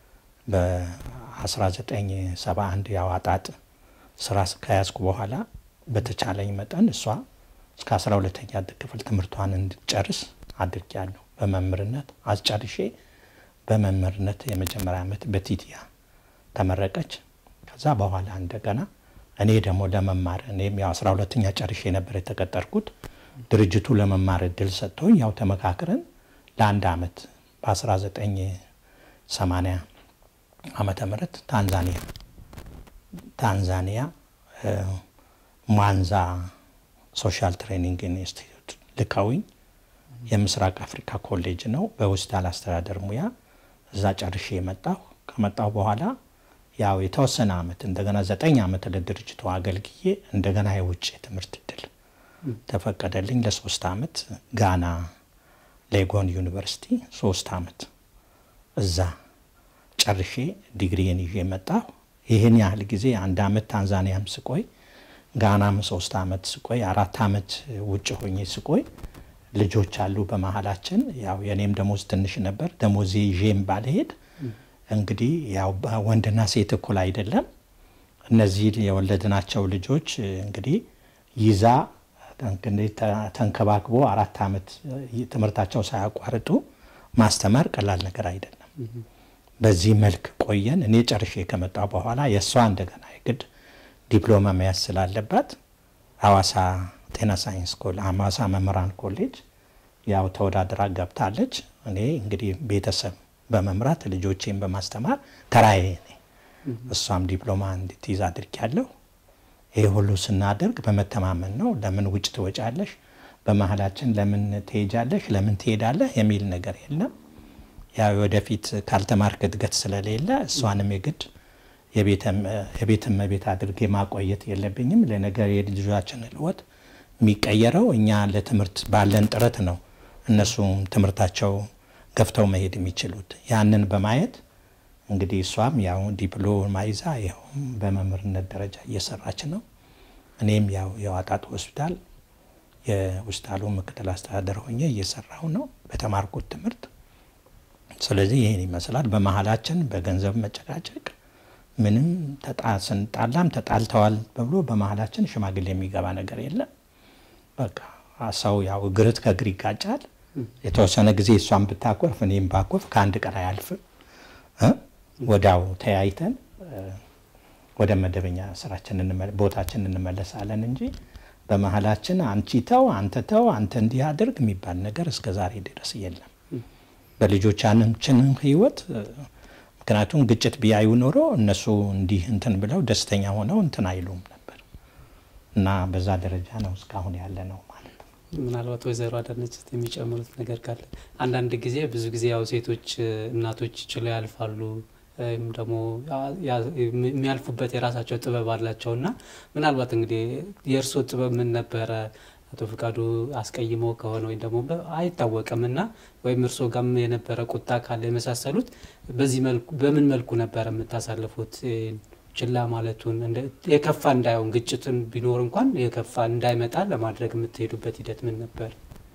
በ1971 ያው አጣጥ ስራ ከያዝኩ በኋላ በተቻለኝ መጠን እሷ እስከ 12ተኛ ክፍል ትምህርቷን እንድትጨርስ አድርጊያለሁ። በመምህርነት አስጨርሼ በመምህርነት የመጀመሪያ ዓመት በቲቲያ ተመረቀች። ከዛ በኋላ እንደገና እኔ ደግሞ ለመማር እኔም ያው 12ተኛ ጨርሼ ነበር የተቀጠርኩት። ድርጅቱ ለመማር እድል ሰጥቶኝ ያው ተመካክረን ለአንድ አመት በ1980 ዓመተ ምህረት ታንዛኒያ ታንዛኒያ ሟንዛ ሶሻል ትሬኒንግ ኢንስቲትዩት ልከውኝ የምስራቅ አፍሪካ ኮሌጅ ነው በሆስፒታል አስተዳደር ሙያ እዛ ጨርሼ የመጣሁ ከመጣሁ በኋላ ያው የተወሰነ አመት እንደገና ዘጠኝ አመት ለድርጅቱ አገልግዬ እንደገና የውጭ ትምህርት እድል ተፈቀደልኝ ለሶስት አመት ጋና ሌጎን ዩኒቨርሲቲ ሶስት አመት እዛ ጨርሼ ዲግሪን ይዤ መጣሁ። ይህን ያህል ጊዜ አንድ አመት ታንዛኒያም ስቆይ ጋናም ሶስት አመት ስቆይ አራት አመት ውጭ ሆኜ ስቆይ ልጆች አሉ በመሀላችን። ያው የኔም ደሞዝ ትንሽ ነበር። ደሞዜ ይዤም ባልሄድ እንግዲህ ያው ወንድና ሴት እኩል አይደለም። እነዚህ የወለድናቸው ልጆች እንግዲህ ይዛ ተንከባክቦ አራት አመት ትምህርታቸው ሳያቋርጡ ማስተማር ቀላል ነገር አይደለም። በዚህ መልክ ቆየን። እኔ ጨርሼ ከመጣ በኋላ የእሷ እንደገና የግድ ዲፕሎማ መያዝ ስላለባት ሐዋሳ ጤና ሳይንስ ሐዋሳ መምህራን ኮሌጅ ያው ተወዳድራ ገብታለች። እኔ እንግዲህ ቤተሰብ በመምራት ልጆቼን በማስተማር ተራዬ እኔ እሷም ዲፕሎማ እንድትይዝ አድርጊያለሁ። ይህ ሁሉ ስናደርግ በመተማመን ነው። ለምን ውጭ ትወጫለሽ፣ በመሀላችን ለምን ትሄጃለሽ፣ ለምን ትሄዳለህ የሚል ነገር የለም። ያው ወደፊት ካልተማርክ እድገት ስለሌለ እሷንም የግድ የቤት እመቤት አድርጌ ማቆየት የለብኝም። ለነገር የልጆቻችን ህይወት የሚቀየረው እኛ ለትምህርት ባለን ጥረት ነው። እነሱም ትምህርታቸው ገፍተው መሄድ የሚችሉት ያንን በማየት እንግዲህ እሷም ያው ዲፕሎማ ይዛ ያው በመምህርነት ደረጃ እየሰራች ነው። እኔም ያው የዋጣጡ ሆስፒታል የሆስፒታሉ ምክትል አስተዳደር ሆኜ እየሰራሁ ነው በተማርኩት ትምህርት። ስለዚህ ይህን ይመስላል። በመሀላችን በገንዘብ መጨቃጨቅ፣ ምንም ስንጣላም ተጣልተዋል ተብሎ በመሀላችን ሽማግሌ የሚገባ ነገር የለም። በቃ ሰው ያው እግርት ከእግር ይጋጫል። የተወሰነ ጊዜ እሷን ብታኮርፍ እኔም ባኮርፍ ከአንድ ቀን አያልፍም። ወዲያው ተያይተን ወደ መደበኛ ስራችን ቦታችን እንመለሳለን እንጂ በመሀላችን አንቺ ተው፣ አንተ ተው፣ አንተ እንዲህ አድርግ የሚባል ነገር እስከ ዛሬ ድረስ የለም በልጆቻችንም ህይወት። ምክንያቱም ግጭት ቢያዩ ኖሮ እነሱ እንዲህ እንትን ብለው ደስተኛ ሆነው እንትን አይሉም ነበር እና በዛ ደረጃ ነው እስካሁን ያለ ነው ማለት ነው። ምናልባት ወይዘሮ አዳነች የሚጨምሩት ነገር ካለ አንዳንድ ጊዜ ብዙ ጊዜ ያው ሴቶች እናቶች ችለው ያልፋሉ ወይም ደግሞ የሚያልፉበት የራሳቸው ጥበብ አላቸው እና ምናልባት እንግዲህ የእርስዎ ጥበብ ምን ነበረ? አቶ ፍቃዱ አስቀይሞ ከሆነ ወይም ደግሞ አይታወቅም እና ወይም እርስዎ ጋም የነበረ ቁጣ ካለ የመሳሰሉት በዚህ መልኩ በምን መልኩ ነበረ የምታሳልፉት? ችላ ማለቱን የከፋ እንዳይሆን ግጭትን ቢኖር እንኳን የከፋ እንዳይመጣ ለማድረግ የምትሄዱበት ሂደት ምን ነበር?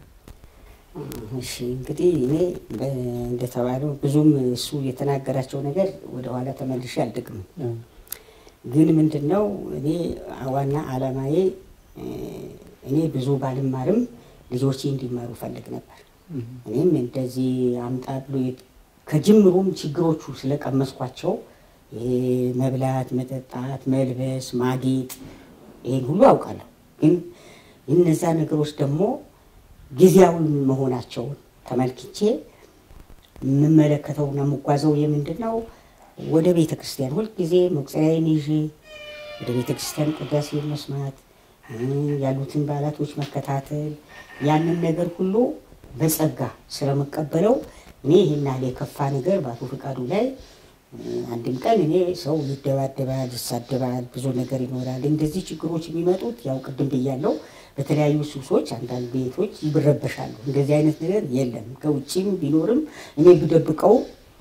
እሺ እንግዲህ እኔ እንደተባለው ብዙም እሱ የተናገራቸው ነገር ወደኋላ ተመልሼ አልደግምም። ግን ምንድን ነው እኔ ዋና አላማዬ እኔ ብዙ ባልማርም ልጆቼ እንዲማሩ ፈልግ ነበር። እኔም እንደዚህ አምጣ ብሎ ከጅምሩም ችግሮቹ ስለቀመስኳቸው ይሄ መብላት፣ መጠጣት፣ መልበስ፣ ማጌጥ ይሄን ሁሉ አውቃለሁ። ግን እነዛ ነገሮች ደግሞ ጊዜያዊ መሆናቸውን ተመልክቼ የምመለከተውና የምጓዘው የምንድን ነው ወደ ቤተ ክርስቲያን ሁልጊዜ መቁፀሪያዬን ይዤ ወደ ቤተ ክርስቲያን ቅዳሴ መስማት ያሉትን በዓላቶች መከታተል ያንን ነገር ሁሉ በጸጋ ስለመቀበለው እኔ ይህን ያህል የከፋ ነገር በአቶ ፈቃዱ ላይ አንድም ቀን እኔ ሰው ይደባደባል፣ ይሳደባል፣ ብዙ ነገር ይኖራል። እንደዚህ ችግሮች የሚመጡት ያው ቅድም ብያለው በተለያዩ ሱሶች አንዳንድ ቤቶች ይረበሻሉ። እንደዚህ አይነት ነገር የለም። ከውጭም ቢኖርም እኔ ብደብቀው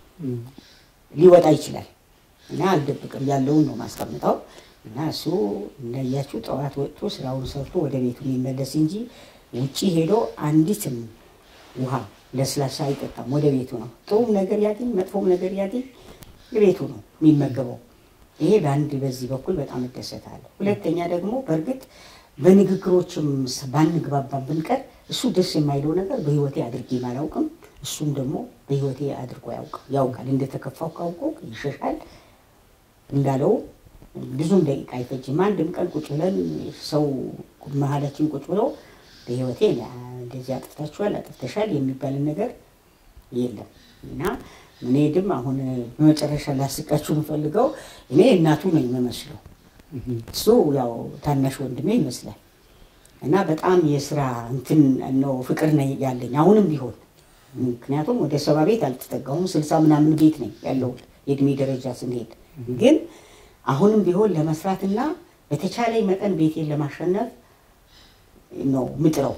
ሊወጣ ይችላል እና አልደብቅም፣ ያለውን ነው ማስቀምጠው እና እሱ እንዳያችሁ ጠዋት ወጥቶ ስራውን ሰርቶ ወደ ቤቱ የሚመለስ እንጂ ውጭ ሄዶ አንዲትም ውሃ ለስላሳ አይጠጣም። ወደ ቤቱ ነው። ጥሩም ነገር ያገኝ መጥፎም ነገር ያገኝ ቤቱ ነው የሚመገበው። ይሄ በአንድ በዚህ በኩል በጣም እደሰታለሁ። ሁለተኛ ደግሞ በእርግጥ በንግግሮችም ባንግባባን ብንቀር እሱ ደስ የማይለው ነገር በህይወቴ አድርጌ አላውቅም። እሱም ደግሞ በህይወቴ አድርጎ ያውቃል። እንደተከፋው ካውቆ ይሸሻል እንዳለው ብዙም ደቂቃ አይፈጅም። አንድም ቀን ቁጭ ብለን ሰው መሀላችን ቁጭ ብሎ በህይወቴ እንደዚህ አጥፍታችኋል፣ አጥፍተሻል የሚባልን ነገር የለም እና እኔ ድም አሁን በመጨረሻ ላስቃችሁ የምፈልገው እኔ እናቱ ነው የምመስለው። እሱ ያው ታናሽ ወንድሜ ይመስላል እና በጣም የስራ እንትን ነው ፍቅር ነው ያለኝ አሁንም ቢሆን ምክንያቱም ወደ ሰባ ቤት አልተጠጋሁም። ስልሳ ምናምን ቤት ነኝ ያለሁት የእድሜ ደረጃ ስንሄድ ግን አሁንም ቢሆን ለመስራትና በተቻለኝ መጠን ቤቴን ለማሸነፍ ነው ምጥረው።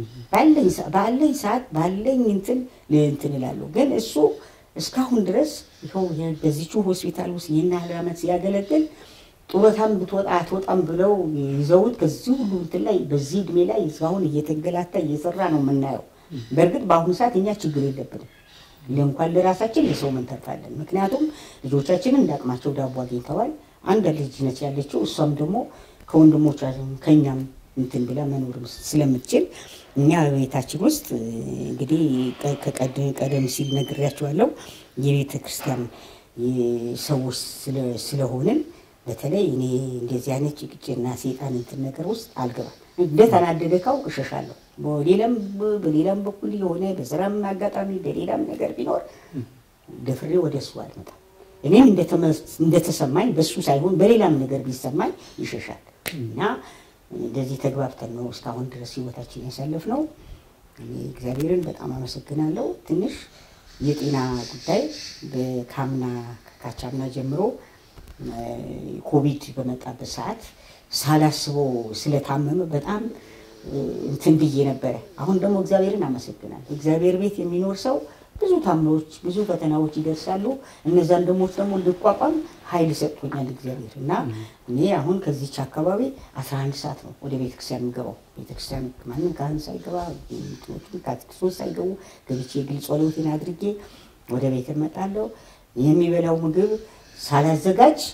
ባለኝ ሰዓት ባለኝ እንትን እንትን እላለሁ። ግን እሱ እስካሁን ድረስ ይኸው በዚቹ ሆስፒታል ውስጥ ይህን ያህል ዓመት ሲያገለግል ጡረታም ብትወጣ አትወጣም ብለው ይዘውት ከዚህ ሁሉ እንትን ላይ በዚህ እድሜ ላይ እስካሁን እየተንገላታ እየሰራ ነው የምናየው። በእርግጥ በአሁኑ ሰዓት እኛ ችግር የለብንም። እንኳን ለራሳችን ለሰው መንተርፋለን። ምክንያቱም ልጆቻችንን እንዳቅማቸው ዳቦ አግኝተዋል። አንድ ልጅ ነች ያለችው። እሷም ደግሞ ከወንድሞቻችን ከእኛም እንትን ብላ መኖርም ስለምትችል እኛ በቤታችን ውስጥ እንግዲህ ቀደም ሲል ነግሬያቸዋለሁ የቤተ ክርስቲያን ሰዎች ስለሆንን በተለይ እኔ እንደዚህ አይነት ጭቅጭና ሴጣን እንትን ነገር ውስጥ አልገባም። እንደተናደደ ካውቅ እሸሻለሁ። በሌላም በሌላም በኩል የሆነ በስራም አጋጣሚ በሌላም ነገር ቢኖር ደፍሬ ወደ እሱ አልመጣም። እኔም እንደተሰማኝ በሱ ሳይሆን በሌላም ነገር ቢሰማኝ ይሸሻል እና እንደዚህ ተግባብተን ነው እስካሁን ድረስ ህይወታችን ያሳለፍነው። እግዚአብሔርን በጣም አመሰግናለሁ። ትንሽ የጤና ጉዳይ በካምና ካቻምና ጀምሮ ኮቪድ በመጣበት ሰዓት ሳላስበው ስለታመመ በጣም እንትን ብዬ ነበረ። አሁን ደግሞ እግዚአብሔርን አመሰግናለሁ። እግዚአብሔር ቤት የሚኖር ሰው ብዙ ታምኖች፣ ብዙ ፈተናዎች ይደርሳሉ። እነዛን ደግሞ ደግሞ እንድቋቋም ኃይል ሰጥቶኛል እግዚአብሔር እና እኔ አሁን ከዚች አካባቢ አስራ አንድ ሰዓት ነው ወደ ቤተክርስቲያን የምገባው። ቤተክርስቲያን ማንም ካህን ሳይገባ ካቴክስቶች ሳይገቡ ገብቼ የግል ጸሎቴን አድርጌ ወደ ቤት እመጣለሁ። የሚበላው ምግብ ሳላዘጋጅ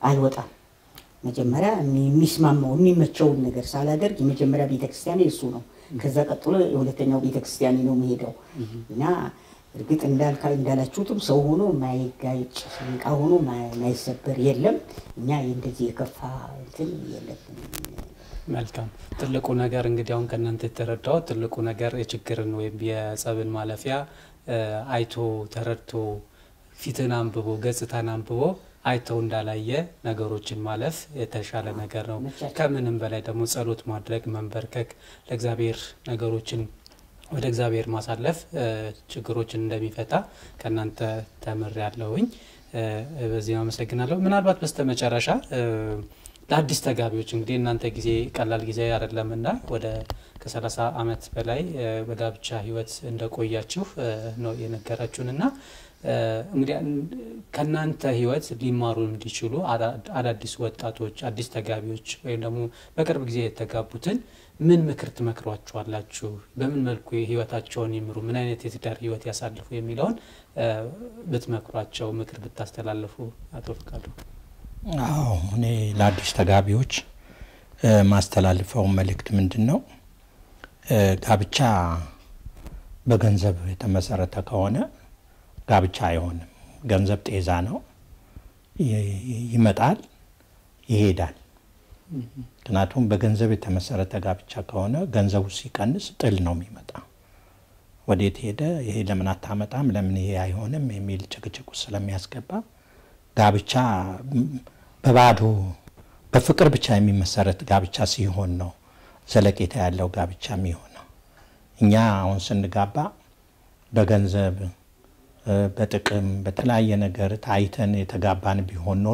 አልወጣም። መጀመሪያ የሚስማማው የሚመቸውን ነገር ሳላደርግ የመጀመሪያ ቤተክርስቲያን እሱ ነው። ከዛ ቀጥሎ የሁለተኛው ቤተክርስቲያን ነው የሚሄደው እና እርግጥ እንዳልካ እንዳላችሁትም ሰው ሆኖ ማይጋጭ እቃ ሆኖ ማይሰበር የለም። እኛ እንደዚህ የከፋ እንትን የለብንም። መልካም ትልቁ ነገር እንግዲህ አሁን ከእናንተ የተረዳው ትልቁ ነገር የችግርን ወይም የጸብን ማለፊያ አይቶ ተረድቶ ፊትን አንብቦ ገጽታን አንብቦ አይተው እንዳላየ ነገሮችን ማለፍ የተሻለ ነገር ነው። ከምንም በላይ ደግሞ ጸሎት ማድረግ መንበርከክ፣ ለእግዚአብሔር ነገሮችን ወደ እግዚአብሔር ማሳለፍ ችግሮችን እንደሚፈታ ከእናንተ ተምር ያለውኝ በዚህ አመሰግናለሁ። ምናልባት በስተመጨረሻ ለአዲስ ተጋቢዎች እንግዲህ እናንተ ጊዜ ቀላል ጊዜ አይደለምና ወደ ከሰላሳ ዓመት በላይ በጋብቻ ሕይወት እንደቆያችሁ ነው የነገራችሁንና እንግዲህ ከእናንተ ሕይወት ሊማሩ እንዲችሉ አዳዲስ ወጣቶች አዲስ ተጋቢዎች ወይም ደግሞ በቅርብ ጊዜ የተጋቡትን ምን ምክር ትመክሯቸዋላችሁ? በምን መልኩ ህይወታቸውን ይምሩ? ምን አይነት የትዳር ህይወት ያሳልፉ የሚለውን ብትመክሯቸው፣ ምክር ብታስተላልፉ። አቶ ፍቃዱ። አዎ እኔ ለአዲስ ተጋቢዎች ማስተላልፈው መልእክት ምንድን ነው? ጋብቻ በገንዘብ የተመሰረተ ከሆነ ጋብቻ አይሆንም። ገንዘብ ጤዛ ነው፣ ይመጣል፣ ይሄዳል። ምክንያቱም በገንዘብ የተመሰረተ ጋብቻ ከሆነ ገንዘቡ ሲቀንስ ጥል ነው የሚመጣ። ወዴት ሄደ፣ ይሄ ለምን አታመጣም፣ ለምን ይሄ አይሆንም የሚል ጭቅጭቁ ስለሚያስገባ ጋብቻ በባዶ በፍቅር ብቻ የሚመሰረት ጋብቻ ሲሆን ነው ዘለቄታ ያለው ጋብቻ የሚሆነው። እኛ አሁን ስንጋባ በገንዘብ በጥቅም በተለያየ ነገር ታይተን የተጋባን ቢሆን ኖሮ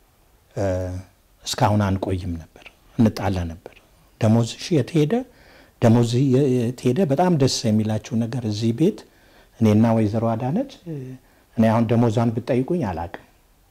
እስካሁን አንቆይም ነበር፣ እንጣላ ነበር። ደሞዝሽ የት ሄደ? ደሞዝ የት ሄደ? በጣም ደስ የሚላችሁ ነገር እዚህ ቤት እኔና ወይዘሮ አዳነች እኔ አሁን ደሞዟን ብጠይቁኝ አላቅም።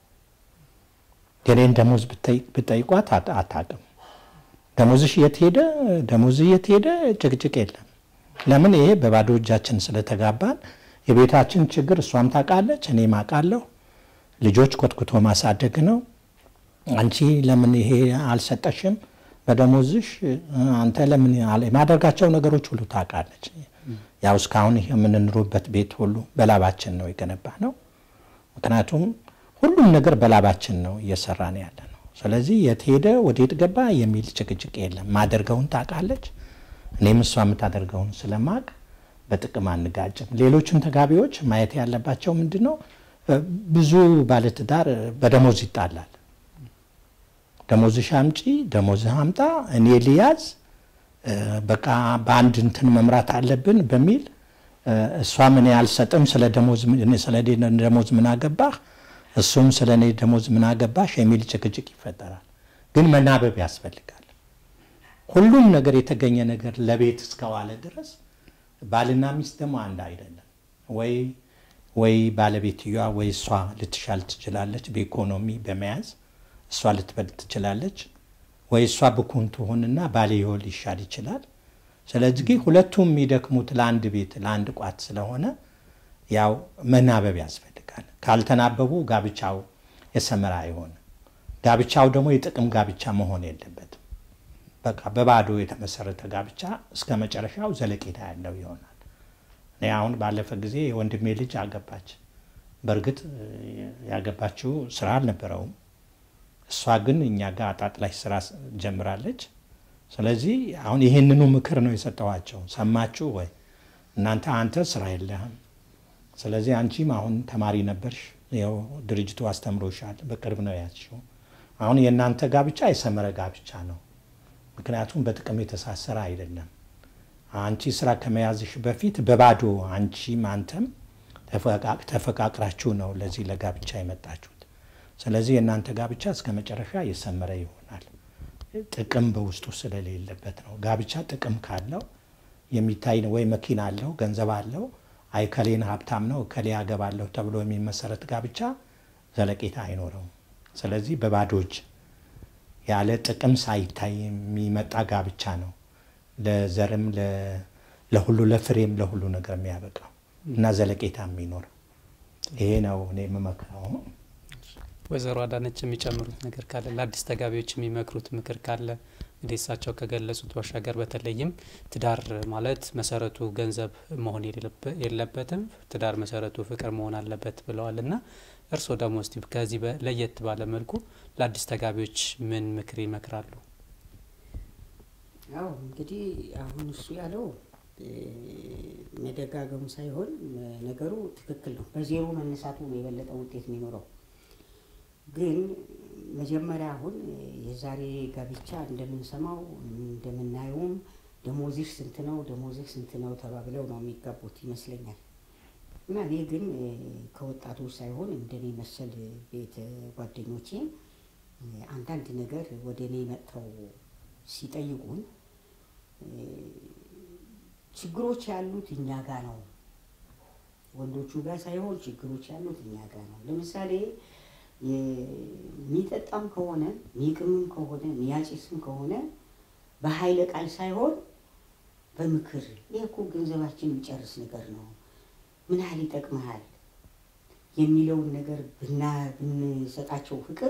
የኔን ደሞዝ ብጠይቋት አታቅም። ደሞዝሽ የት ሄደ? ደሞዝ የት ሄደ? ጭቅጭቅ የለም። ለምን? ይሄ በባዶ እጃችን ስለተጋባን የቤታችን ችግር እሷም ታውቃለች፣ እኔም አውቃለሁ። ልጆች ኮትኩቶ ማሳደግ ነው። አንቺ ለምን ይሄ አልሰጠሽም በደሞዝሽ? አንተ ለምን የማደርጋቸው ነገሮች ሁሉ ታውቃለች። ያው እስካሁን የምንኖርበት ቤት ሁሉ በላባችን ነው የገነባ ነው። ምክንያቱም ሁሉም ነገር በላባችን ነው እየሰራን ያለ ነው። ስለዚህ የት ሄደ ወዴት ገባ የሚል ጭቅጭቅ የለም። ማደርገውን ታውቃለች፣ እኔም እሷ የምታደርገውን ስለማቅ በጥቅም አንጋጭም። ሌሎችን ተጋቢዎች ማየት ያለባቸው ምንድን ነው? ብዙ ባለትዳር በደሞዝ ይጣላል። ደሞዝሽ አምጪ፣ ደሞዝህ አምጣ፣ እኔ ልያዝ፣ በቃ በአንድ እንትን መምራት አለብን በሚል እሷም እኔ አልሰጥም፣ ስለ ደሞዝ ምን አገባህ፣ እሱም ስለ እኔ ደሞዝ ምን አገባሽ የሚል ጭቅጭቅ ይፈጠራል። ግን መናበብ ያስፈልጋል። ሁሉም ነገር የተገኘ ነገር ለቤት እስከዋለ ድረስ ባልና ሚስት ደግሞ አንድ አይደለም። ወይ ወይ ባለቤትየዋ ወይ እሷ ልትሻል ትችላለች፣ በኢኮኖሚ በመያዝ እሷ ልትበልጥ ትችላለች። ወይ እሷ ብኩን ትሆንና ባልየው ሊሻል ይችላል። ስለዚህ ሁለቱም የሚደክሙት ለአንድ ቤት ለአንድ ቋት ስለሆነ ያው መናበብ ያስፈልጋል። ካልተናበቡ ጋብቻው የሰመረ አይሆንም። ጋብቻው ደግሞ የጥቅም ጋብቻ መሆን የለበትም። በቃ በባዶ የተመሰረተ ጋብቻ እስከ መጨረሻው ዘለቄታ ያለው ይሆናል። እኔ አሁን ባለፈ ጊዜ የወንድሜ ልጅ አገባች። በእርግጥ ያገባችው ስራ አልነበረውም። እሷ ግን እኛ ጋር አጣጥላሽ ስራ ጀምራለች። ስለዚህ አሁን ይህንኑ ምክር ነው የሰጠኋቸው። ሰማችሁ ወይ እናንተ? አንተ ስራ የለህም፣ ስለዚህ አንቺም አሁን ተማሪ ነበርሽ፣ ያው ድርጅቱ አስተምሮሻል፣ በቅርብ ነው ያዝሽው። አሁን የእናንተ ጋብቻ የሰመረ ጋብቻ ነው። ምክንያቱም በጥቅም የተሳሰረ አይደለም። አንቺ ስራ ከመያዝሽ በፊት በባዶ አንቺም አንተም ተፈቃቅራችሁ ነው ለዚህ ለጋብቻ የመጣችሁት። ስለዚህ የእናንተ ጋብቻ እስከ መጨረሻ የሰመረ ይሆናል። ጥቅም በውስጡ ስለሌለበት ነው። ጋብቻ ጥቅም ካለው የሚታይ ወይ መኪና አለው ገንዘብ አለው አይ ከሌን ሀብታም ነው ከሌ ያገባለሁ ተብሎ የሚመሰረት ጋብቻ ዘለቄታ አይኖረውም። ስለዚህ በባዶ እጅ ያለ ጥቅም ሳይታይ የሚመጣ ጋብቻ ነው ለዘርም ለሁሉ ለፍሬም ለሁሉ ነገር የሚያበቃው እና ዘለቄታ የሚኖር ይሄ ነው እኔ የምመክረው። ወይዘሮ አዳነች የሚጨምሩት ነገር ካለ ለአዲስ ተጋቢዎች የሚመክሩት ምክር ካለ እንግዲህ እሳቸው ከገለጹት ባሻገር በተለይም ትዳር ማለት መሰረቱ ገንዘብ መሆን የለበትም፣ ትዳር መሰረቱ ፍቅር መሆን አለበት ብለዋል እና እርስዎ ደግሞ እስቲ ከዚህ ለየት ባለ መልኩ ለአዲስ ተጋቢዎች ምን ምክር ይመክራሉ? አዎ እንግዲህ አሁን እሱ ያለው መደጋገሙ ሳይሆን ነገሩ ትክክል ነው። በዜሮ መነሳቱ ነው የበለጠ ውጤት የሚኖረው። ግን መጀመሪያ አሁን የዛሬ ጋብቻ እንደምንሰማው እንደምናየውም ደሞዝሽ ስንት ነው ደሞዝሽ ስንት ነው ተባብለው ነው የሚጋቡት ይመስለኛል። እና እኔ ግን ከወጣቶች ሳይሆን እንደኔ መሰል ቤተ ጓደኞቼ አንዳንድ ነገር ወደ እኔ መጥተው ሲጠይቁን ችግሮች ያሉት እኛ ጋ ነው፣ ወንዶቹ ጋር ሳይሆን ችግሮች ያሉት እኛ ጋ ነው። ለምሳሌ የሚጠጣም ከሆነ የሚቅምም ከሆነ የሚያጭስም ከሆነ በኃይለ ቃል ሳይሆን በምክር ይህ እኮ ገንዘባችን የሚጨርስ ነገር ነው፣ ምን ያህል ይጠቅመሃል የሚለውን ነገር ብንሰጣቸው ፍቅር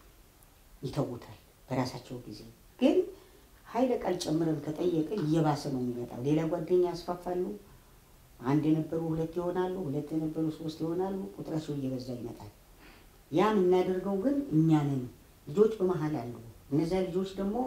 ይተውታል በራሳቸው ጊዜ። ግን ኃይለ ቃል ጨምረን ከጠየቅን እየባሰ ነው የሚመጣው። ሌላ ጓደኛ ያስፋፋሉ። አንድ የነበሩ ሁለት ይሆናሉ፣ ሁለት የነበሩ ሶስት ይሆናሉ። ቁጥራቸው እየበዛ ይመጣል። ያ የምናደርገው ግን እኛንን ልጆች በመሀል አሉ። እነዚያ ልጆች ደግሞ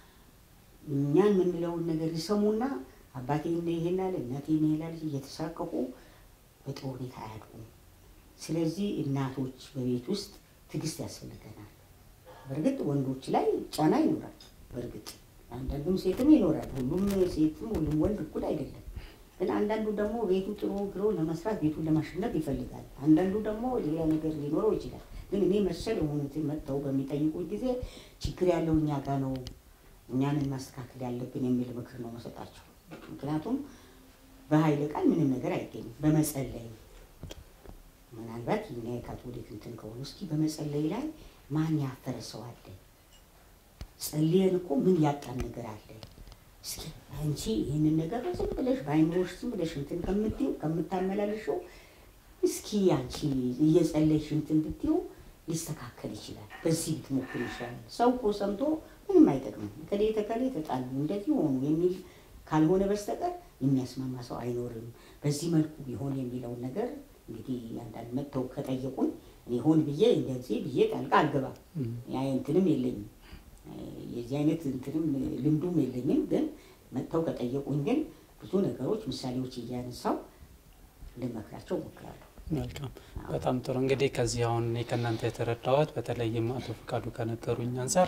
እኛን የምንለውን ነገር ይሰሙና አባቴ ይሄን አለ እናቴ ይሄን አለች እየተሳቀቁ በጥሩ ሁኔታ አያድጉም። ስለዚህ እናቶች በቤት ውስጥ ትዕግስት ያስፈልገናል። በእርግጥ ወንዶች ላይ ጫና ይኖራል። በእርግጥ አንዳንዱም ሴትም ይኖራል። ሁሉም ሴትም ሁሉም ወንድ እኩል አይደለም። ግን አንዳንዱ ደግሞ ቤቱ ጥሩ ግሮ ለመስራት ቤቱን ለማሸነፍ ይፈልጋል። አንዳንዱ ደግሞ ሌላ ነገር ሊኖረው ይችላል። ግን እኔ መሰል የሆኑትን መጥተው በሚጠይቁት ጊዜ ችግር ያለው እኛ ጋ ነው፣ እኛንን ማስተካከል ያለብን የሚል ምክር ነው መሰጣቸው። ምክንያቱም በኃይለ ቃል ምንም ነገር አይገኝም። በመጸለይ ምናልባት እኛ የካቶሊክ እንትን ከሆኑ እስኪ በመጸለይ ላይ ማን ያፈረ ሰው አለ? ጸልየን እኮ ምን ያጣን ነገር አለ? እስኪ አንቺ ይህንን ነገር ዝም ብለሽ በአይምሮሽ ዝም ብለሽ እንትን ከምትይው ከምታመላልሸው እስኪ አንቺ እየጸለይሽ እንትን ብትይው ሊስተካከል ይችላል። በዚህ ብትሞክር ይችላል። ሰው እኮ ሰምቶ ምንም አይጠቅምም። ከሌ ተከሌ ተጣሉ እንደዚህ ሆኑ የሚል ካልሆነ በስተቀር የሚያስማማ ሰው አይኖርም። በዚህ መልኩ ቢሆን የሚለውን ነገር እንግዲህ አንዳንድ መጥተው ከጠየቁን እኔ ሆን ብዬ እንደዚህ ብዬ ጣልቃ አልገባም። ያ እንትንም የለኝም የዚህ አይነት እንትንም ልምዱም የለኝም። ግን መጥተው ከጠየቁኝ ግን ብዙ ነገሮች ምሳሌዎች እያነሳው ልመክራቸው እሞክራለሁ። መልካም፣ በጣም ጥሩ። እንግዲህ ከዚህ አሁን እኔ ከእናንተ የተረዳሁት በተለይም አቶ ፈቃዱ ከነገሩኝ አንጻር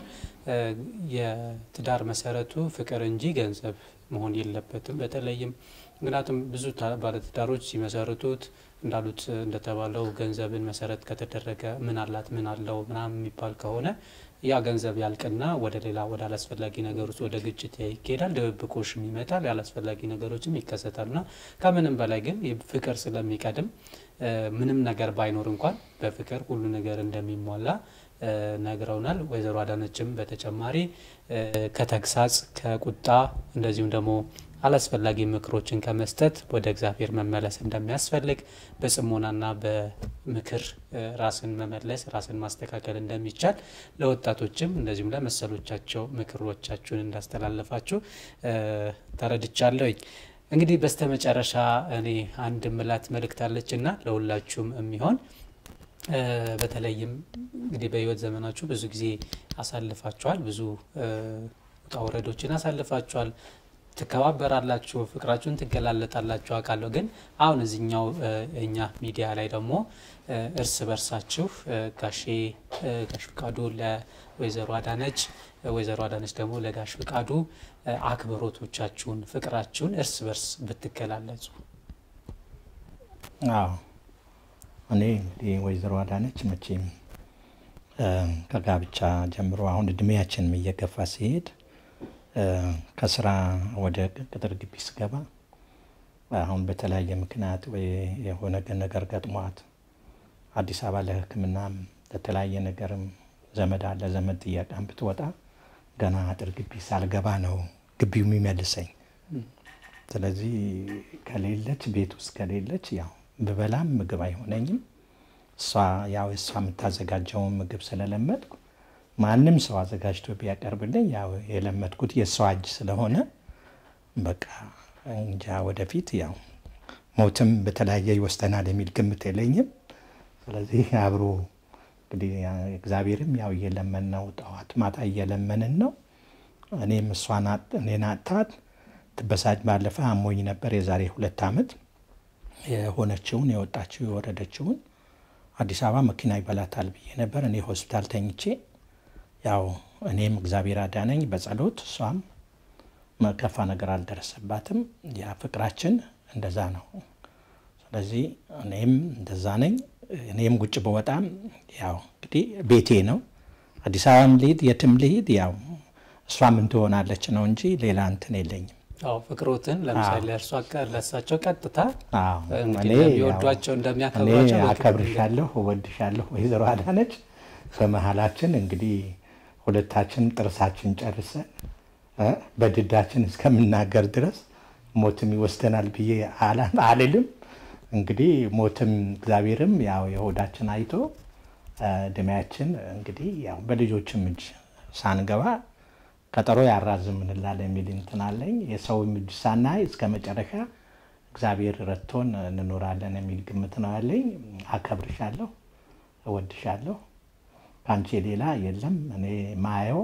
የትዳር መሰረቱ ፍቅር እንጂ ገንዘብ መሆን የለበትም። በተለይም ምክንያቱም ብዙ ባለትዳሮች ሲመሰርቱት እንዳሉት እንደተባለው ገንዘብን መሰረት ከተደረገ ምን አላት ምን አለው ምናምን የሚባል ከሆነ ያ ገንዘብ ያልቅና ወደ ሌላ ወደ አላስፈላጊ ነገር ውስጥ ወደ ግጭት ይኬዳል፣ ድብብቆሽም ይመጣል፣ ያላስፈላጊ ነገሮችም ይከሰታሉና ከምንም በላይ ግን ፍቅር ስለሚቀድም ምንም ነገር ባይኖር እንኳን በፍቅር ሁሉ ነገር እንደሚሟላ ነግረውናል። ወይዘሮ አዳነችም በተጨማሪ ከተግሳጽ ከቁጣ እንደዚሁም ደግሞ አላስፈላጊ ምክሮችን ከመስጠት ወደ እግዚአብሔር መመለስ እንደሚያስፈልግ በጽሞናና በምክር ራስን መመለስ ራስን ማስተካከል እንደሚቻል ለወጣቶችም እንደዚሁም ለመሰሎቻቸው ምክሮቻችሁን እንዳስተላለፋችሁ ተረድቻለሁኝ። እንግዲህ በስተመጨረሻ እኔ አንድ ምላት መልእክት አለችና ለሁላችሁም የሚሆን በተለይም እንግዲህ በህይወት ዘመናችሁ ብዙ ጊዜ አሳልፋችኋል። ብዙ ውጣ ውረዶችን አሳልፋችኋል። ትከባበራላችሁ፣ ፍቅራችሁን ትገላለጣላችሁ አውቃለሁ። ግን አሁን እዚኛው እኛ ሚዲያ ላይ ደግሞ እርስ በርሳችሁ ጋሼ ጋሽ ፍቃዱ ለወይዘሮ አዳነች፣ ወይዘሮ አዳነች ደግሞ ለጋሽ ፍቃዱ አክብሮቶቻችሁን፣ ፍቅራችሁን እርስ በርስ ብትገላለጹ። አዎ እኔ እንግዲህ ወይዘሮ አዳነች መቼም ከጋብቻ ጀምሮ አሁን እድሜያችንም እየገፋ ሲሄድ ከስራ ወደ ቅጥር ግቢ ስገባ አሁን በተለያየ ምክንያት ወይ የሆነ ነገር ገጥሟት አዲስ አበባ ለሕክምናም ለተለያየ ነገርም ዘመድ አለ ዘመድ ጥያቄም ብትወጣ ገና አጥር ግቢ ሳልገባ ነው ግቢው የሚመልሰኝ። ስለዚህ ከሌለች ቤት ውስጥ ከሌለች ያው ብበላም ምግብ አይሆነኝም፣ እሷ ያው እሷ የምታዘጋጀውን ምግብ ስለለመድኩ ማንም ሰው አዘጋጅቶ ቢያቀርብልኝ ያው የለመድኩት የእሷ እጅ ስለሆነ በቃ እንጃ ወደፊት ያው ሞትም በተለያየ ይወስደናል የሚል ግምት የለኝም። ስለዚህ አብሮ እንግዲህ እግዚአብሔርም ያው እየለመን ነው፣ ጠዋት ማታ እየለመንን ነው። እኔም እሷን እኔን አጥታት ትበሳጭ ባለፈ አሞኝ ነበር የዛሬ ሁለት ዓመት የሆነችውን የወጣችው የወረደችውን አዲስ አበባ መኪና ይበላታል ብዬ ነበር። እኔ ሆስፒታል ተኝቼ ያው እኔም እግዚአብሔር አዳነኝ በጸሎት እሷም መከፋ ነገር አልደረሰባትም። ያ ፍቅራችን እንደዛ ነው። ስለዚህ እኔም እንደዛ ነኝ። እኔም ውጭ በወጣም ያው እንግዲህ ቤቴ ነው። አዲስ አበባም ልሂድ የትም ልሂድ ያው እሷ ምን ትሆናለች ነው እንጂ ሌላ እንትን የለኝም። አዎ ፍቅሮትን ለምሳሌ እርሷ ለእሳቸው ቀጥታ አዎ፣ እንግዲህ እኔ እንደሚወዷቸው ያው እንደሚያከብሯቸው እኔ በግልጽ አከብርሻለሁ፣ እወድሻለሁ ወይዘሮ አዳነች። በመሀላችን እንግዲህ ሁለታችን ጥርሳችን ጨርሰን እ በድዳችን እስከምናገር ድረስ ሞትም ይወስደናል ብዬ አላ- አልልም። እንግዲህ ሞትም እግዚአብሔርም ያው የሆዳችን አይቶ እ እድሜያችን እንግዲህ ያው በልጆችም እጅ ሳንገባ ቀጠሮ ያራዝም እንላለን የሚል እንትን አለኝ። የሰውም እጅ ሳናይ እስከ መጨረሻ እግዚአብሔር ረድቶን እንኖራለን የሚል ግምት ነው ያለኝ። አከብርሻለሁ፣ እወድሻለሁ። ከአንቺ ሌላ የለም። እኔ ማየው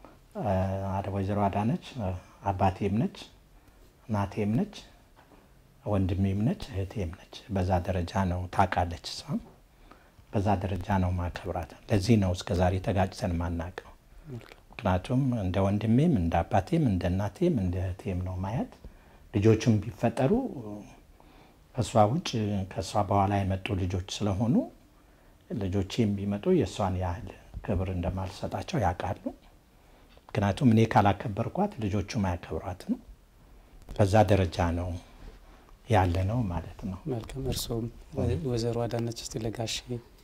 አ- ወይዘሮ አዳነች አ፣ አባቴም ነች፣ እናቴም ነች፣ ወንድሜም ነች፣ እህቴም ነች። በዛ ደረጃ ነው ታውቃለች። እሷም በዛ ደረጃ ነው ማከብራት። ለዚህ ነው እስከ ዛሬ ተጋጭተን ማናውቀው። ምክንያቱም እንደ ወንድሜም እንደ አባቴም እንደ እናቴም እንደ እህቴም ነው ማየት። ልጆቹም ቢፈጠሩ ከእሷ ውጭ ከእሷ በኋላ የመጡ ልጆች ስለሆኑ ልጆቼም ቢመጡ የእሷን ያህል ክብር እንደማልሰጣቸው ያውቃሉ። ምክንያቱም እኔ ካላከበርኳት ልጆቹም አያከብሯትም። በዛ ደረጃ ነው ያለ ነው ማለት ነው። መልካም። እርስዎም ወይዘሮ አዳነች እስቲ ለጋሼ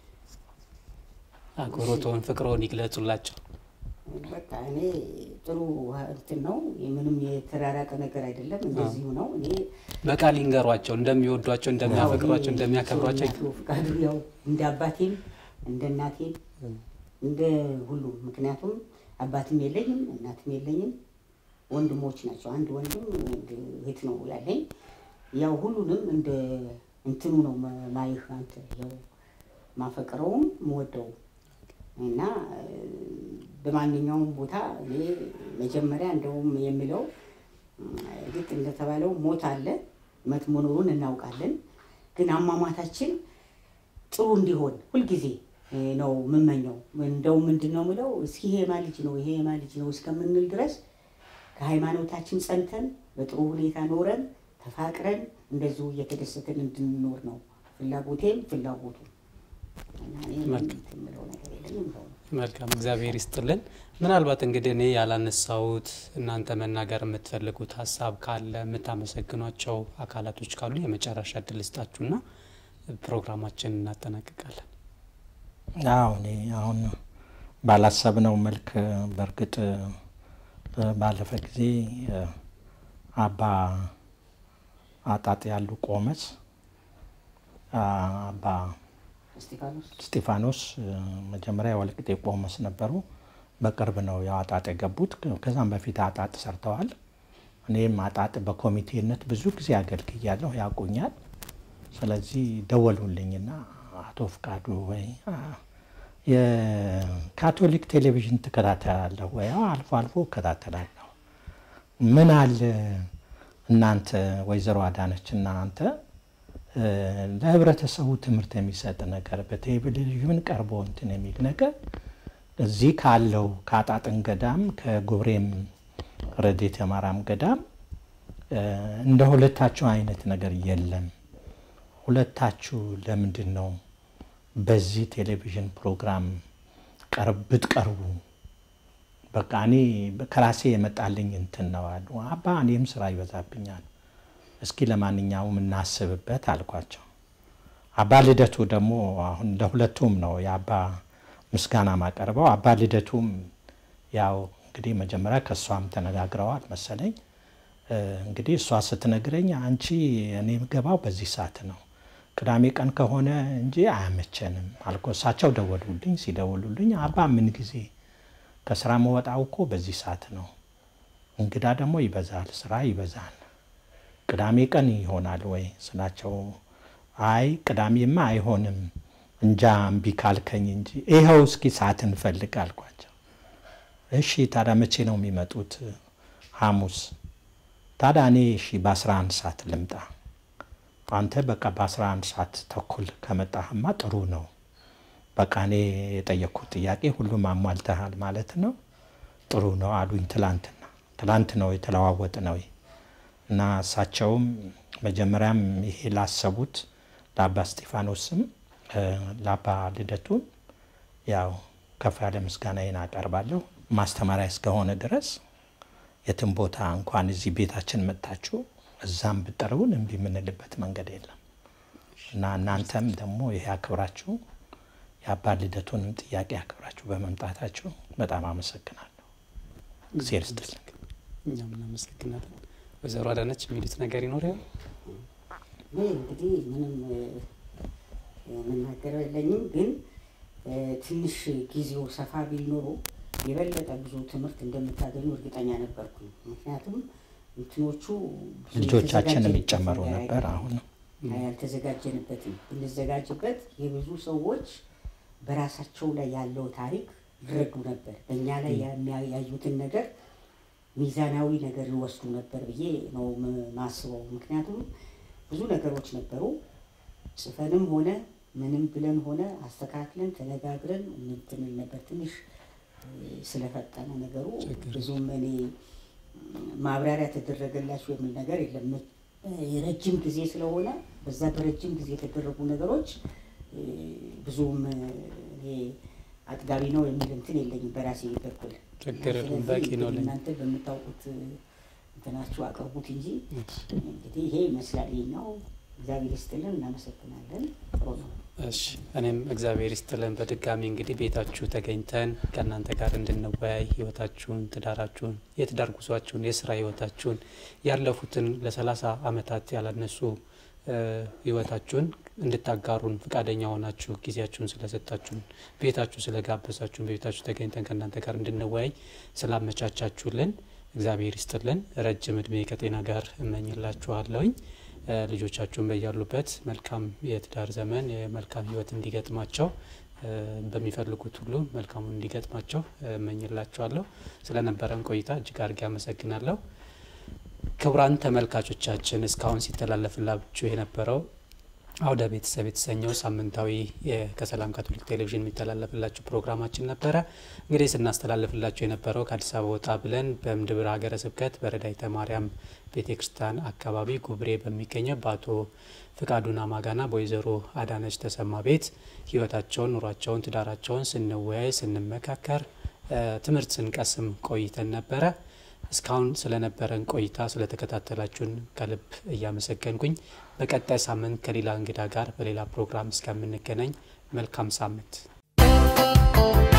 አክብሮትዎን ፍቅሮን ይግለጹላቸው። በቃ እኔ ጥሩ እንትን ነው። ምንም የተራራቀ ነገር አይደለም። እንደዚሁ ነው። እኔ በቃል ይንገሯቸው እንደሚወዷቸው፣ እንደሚያፈቅሯቸው፣ እንደሚያከብሯቸው አቶ ፍቃዱ ያው እንደ አባቴም እንደ እናቴም እንደ ሁሉም ምክንያቱም አባትም የለኝም እናትም የለኝም። ወንድሞች ናቸው። አንድ ወንድም አንድ እህት ነው ያለኝ። ያው ሁሉንም እንደ እንትኑ ነው ማ- ማይህ አንተ ያው ማፈቅረውም ምወደው እና እ፣ በማንኛውም ቦታ እኔ መጀመሪያ እንደውም የሚለው ልክ እንደተባለው ሞት አለ፣ መት መኖሩን እናውቃለን። ግን አሟሟታችን ጥሩ እንዲሆን ሁልጊዜ እ፣ ነው የምመኘው። እንደው ምንድን ነው ምለው እስኪ ይሄ የማ ልጅ ነው ይሄ የማ ልጅ ነው እስከምንል ድረስ ከሃይማኖታችን ጸንተን በጥሩ ሁኔታ ኖረን ተፋቅረን እንደዚሁ እየተደሰትን እንድንኖር ነው ፍላጎቴም ፍላጎቱ እና እኔ መልካም። የምለው ነገር የለኝም ይኸው ነው። መልካም እግዚአብሔር ይስጥልን። ምናልባት እንግዲህ እኔ ያላነሳሁት እናንተ መናገር የምትፈልጉት ሀሳብ ካለ የምታመሰግኗቸው አካላቶች ካሉ የመጨረሻ እድል ስጣችሁና ፕሮግራማችን እናጠናቅቃለን። አዎ እኔ አሁን ባላሰብነው መልክ በእርግጥ እ፣ ባለፈ ጊዜ እ፣ አባ አጣጥ ያሉ ቆመስ አ፣ አባ እስጢፋኖስ እስጢፋኖስ እ፣ መጀመሪያ የወልቂጤ ቆመስ ነበሩ። በቅርብ ነው ያው አጣጥ የገቡት። ከዛም በፊት አጣጥ ሰርተዋል። እኔም አጣጥ በኮሚቴነት ብዙ ጊዜ አገልግያለሁ፣ ያውቁኛል። ስለዚህ ደወሉልኝና አቶ ፍቃዱ ወይ አ፣ የካቶሊክ ቴሌቪዥን ትከታተላለሁ ወይ? አዎ፣ አልፎ አልፎ እከታተላለሁ። ምን አለ እናንተ ወይዘሮ አዳነች እና አንተ እ፣ ለህብረተሰቡ ትምህርት የሚሰጥ ነገር በቴሌቪዥን ቀርቦ እንትን የሚል ነገር እዚህ ካለው ከአጣጥን ገዳም ከጉብሬም ረዴተ ማርያም ገዳም እ፣ እንደ ሁለታችሁ አይነት ነገር የለም። ሁለታችሁ ለምንድን ነው በዚህ ቴሌቪዥን ፕሮግራም ቀርብ ብትቀርቡ በቃ እኔ ከራሴ የመጣልኝ እንትን ነው አሉ። አባ እኔም ስራ ይበዛብኛል፣ እስኪ ለማንኛውም እናስብበት አልኳቸው። አባ ልደቱ ደግሞ አሁን ለሁለቱም ነው የአባ ምስጋና ማቀርበው። አባ ልደቱም ያው እንግዲህ መጀመሪያ ከእሷም ተነጋግረዋል መሰለኝ። እ፣ እንግዲህ እሷ ስትነግረኝ አንቺ እኔ የምገባው በዚህ ሰዓት ነው ቅዳሜ ቀን ከሆነ እንጂ አያመቸንም አልኩ። እሳቸው ደወሉልኝ። ሲደውሉልኝ አባ ምን ጊዜ ከስራ መወጣው እኮ በዚህ ሰዓት ነው፣ እንግዳ ደግሞ ይበዛል፣ ስራ ይበዛል። ቅዳሜ ቀን ይሆናል ወይ ስላቸው፣ አይ ቅዳሜማ አይሆንም እንጃ እምቢ ካልከኝ እንጂ ይኸው እስኪ ሰዓት እንፈልግ አልኳቸው። እሺ ታዲያ መቼ ነው የሚመጡት? ሐሙስ። ታዲያ እኔ እሺ በ11 ሰዓት ልምጣ። አንተ በቃ በ11 ሰዓት ተኩል ከመጣህማ ጥሩ ነው። በቃ እኔ የጠየቅኩት ጥያቄ ሁሉም አሟልተሃል ማለት ነው። ጥሩ ነው አሉኝ። ትላንትና ትላንት ነው የተለዋወጥ ነው እና እሳቸውም መጀመሪያም ይሄ ላሰቡት ለአባ እስጢፋኖስም ለአባ ልደቱም ያው ከፍ ያለ ምስጋናዬን አቀርባለሁ። ማስተማሪያ እስከሆነ ድረስ የትም ቦታ እንኳን እዚህ ቤታችን መጥታችሁ እዛም ብጠሩን እምቢ የምንልበት መንገድ የለም እና እናንተም ደግሞ ይሄ አክብራችሁ የአባ ልደቱንም ጥያቄ አክብራችሁ በመምጣታችሁ በጣም አመሰግናለሁ። እግዜር ይስጥልኝ። እኛም እናመሰግናለን። ወይዘሮ አዳነች የሚሉት ነገር ይኖር ይሆን? እኔ እንግዲህ ምንም የምናገረው የለኝም፣ ግን ትንሽ ጊዜው ሰፋ ቢል ኖሮ የበለጠ ብዙ ትምህርት እንደምታገኙ እርግጠኛ ነበርኩኝ። ምክንያቱም እንትኖቹ ብዙ ልጆቻችን የተዘጋጀ የሚጨመሩ ነገር ነበር። አይደለም። አሁን ያልተዘጋጀንበትም ብንዘጋጅበት የብዙ ሰዎች በራሳቸው ላይ ያለው ታሪክ ይረዱ ነበር። በእኛ ላይ የሚያ- ያዩትን ነገር ሚዛናዊ ነገር ይወስዱ ነበር ብዬ ነው ም- ማስበው። ምክንያቱም ብዙ ነገሮች ነበሩ ጽፈንም ሆነ ምንም ብለን ሆነ አስተካክለን ተነጋግረን እንትን ነበር። ትንሽ እ፣ ስለፈጠነ ነገሩ ችግር ብዙም እኔ ማብራሪያ ተደረገላችሁ የሚል ነገር የለም። እ፣ የረጅም ጊዜ ስለሆነ በዛ በረጅም ጊዜ የተደረጉ ነገሮች እ፣ ብዙም እ፣ እኔ አጥጋቢ ነው የሚል እንትን የለኝም በራሴ በኩል። ችግር የለም፣ ስለዚህ በቂ ነው ለኛ። እናንተ በምታውቁት እ፣ እንትናችሁ አቅርቡት እንጂ እንግዲህ ይሄ ይመስላል ይሄኛው። እግዚአብሔር ይስጥልን፣ እናመሰግናለን። ጥሩ ነው። እሺ እኔም እግዚአብሔር ይስጥልን። በድጋሚ እንግዲህ ቤታችሁ ተገኝተን ከእናንተ ጋር እንድንወያይ ህይወታችሁን፣ ትዳራችሁን፣ የትዳር ጉዟችሁን፣ የስራ ህይወታችሁን ያለፉትን ለሰላሳ አመታት ያላነሱ እ፣ ህይወታችሁን እንድታጋሩን ፈቃደኛ ሆናችሁ ጊዜያችሁን ስለሰጣችሁን ቤታችሁ ስለጋበዛችሁን በቤታችሁ ተገኝተን ከእናንተ ጋር እንድንወያይ ስላመቻቻችሁልን እግዚአብሔር ይስጥልን። ረጅም እድሜ ከጤና ጋር እመኝላችኋለሁኝ። እ፣ ልጆቻችሁን በያሉበት መልካም የትዳር ዘመን የመልካም ህይወት እንዲገጥማቸው እ፣ በሚፈልጉት ሁሉ መልካሙን እንዲገጥማቸው እ፣ እመኝላችኋለሁ። ስለነበረን ቆይታ እጅግ አድርጌ አመሰግናለሁ። ክቡራን ተመልካቾቻችን እስካሁን ሲተላለፍላችሁ የነበረው አውደ ቤተሰብ የተሰኘው ሳምንታዊ የ- ከሰላም ካቶሊክ ቴሌቪዥን የሚተላለፍላችሁ ፕሮግራማችን ነበረ። እንግዲህ ስናስተላልፍላችሁ የነበረው ከአዲስ አበባ ወጣ ብለን በምድብር ሀገረ ስብከት በረዳይተ ማርያም ቤተ ክርስቲያን አካባቢ ጉብሬ በሚገኘው በአቶ ፍቃዱና ማጋና በወይዘሮ አዳነች ተሰማ ቤት ህይወታቸውን፣ ኑሯቸውን፣ ትዳራቸውን ስንወያይ ስንመካከር እ፣ ትምህርት ስንቀስም ቆይተን ነበረ። እስካሁን ስለነበረን ቆይታ ስለተከታተላችሁን ከልብ እያመሰገንኩኝ በቀጣይ ሳምንት ከሌላ እንግዳ ጋር በሌላ ፕሮግራም እስከምንገናኝ መልካም ሳምንት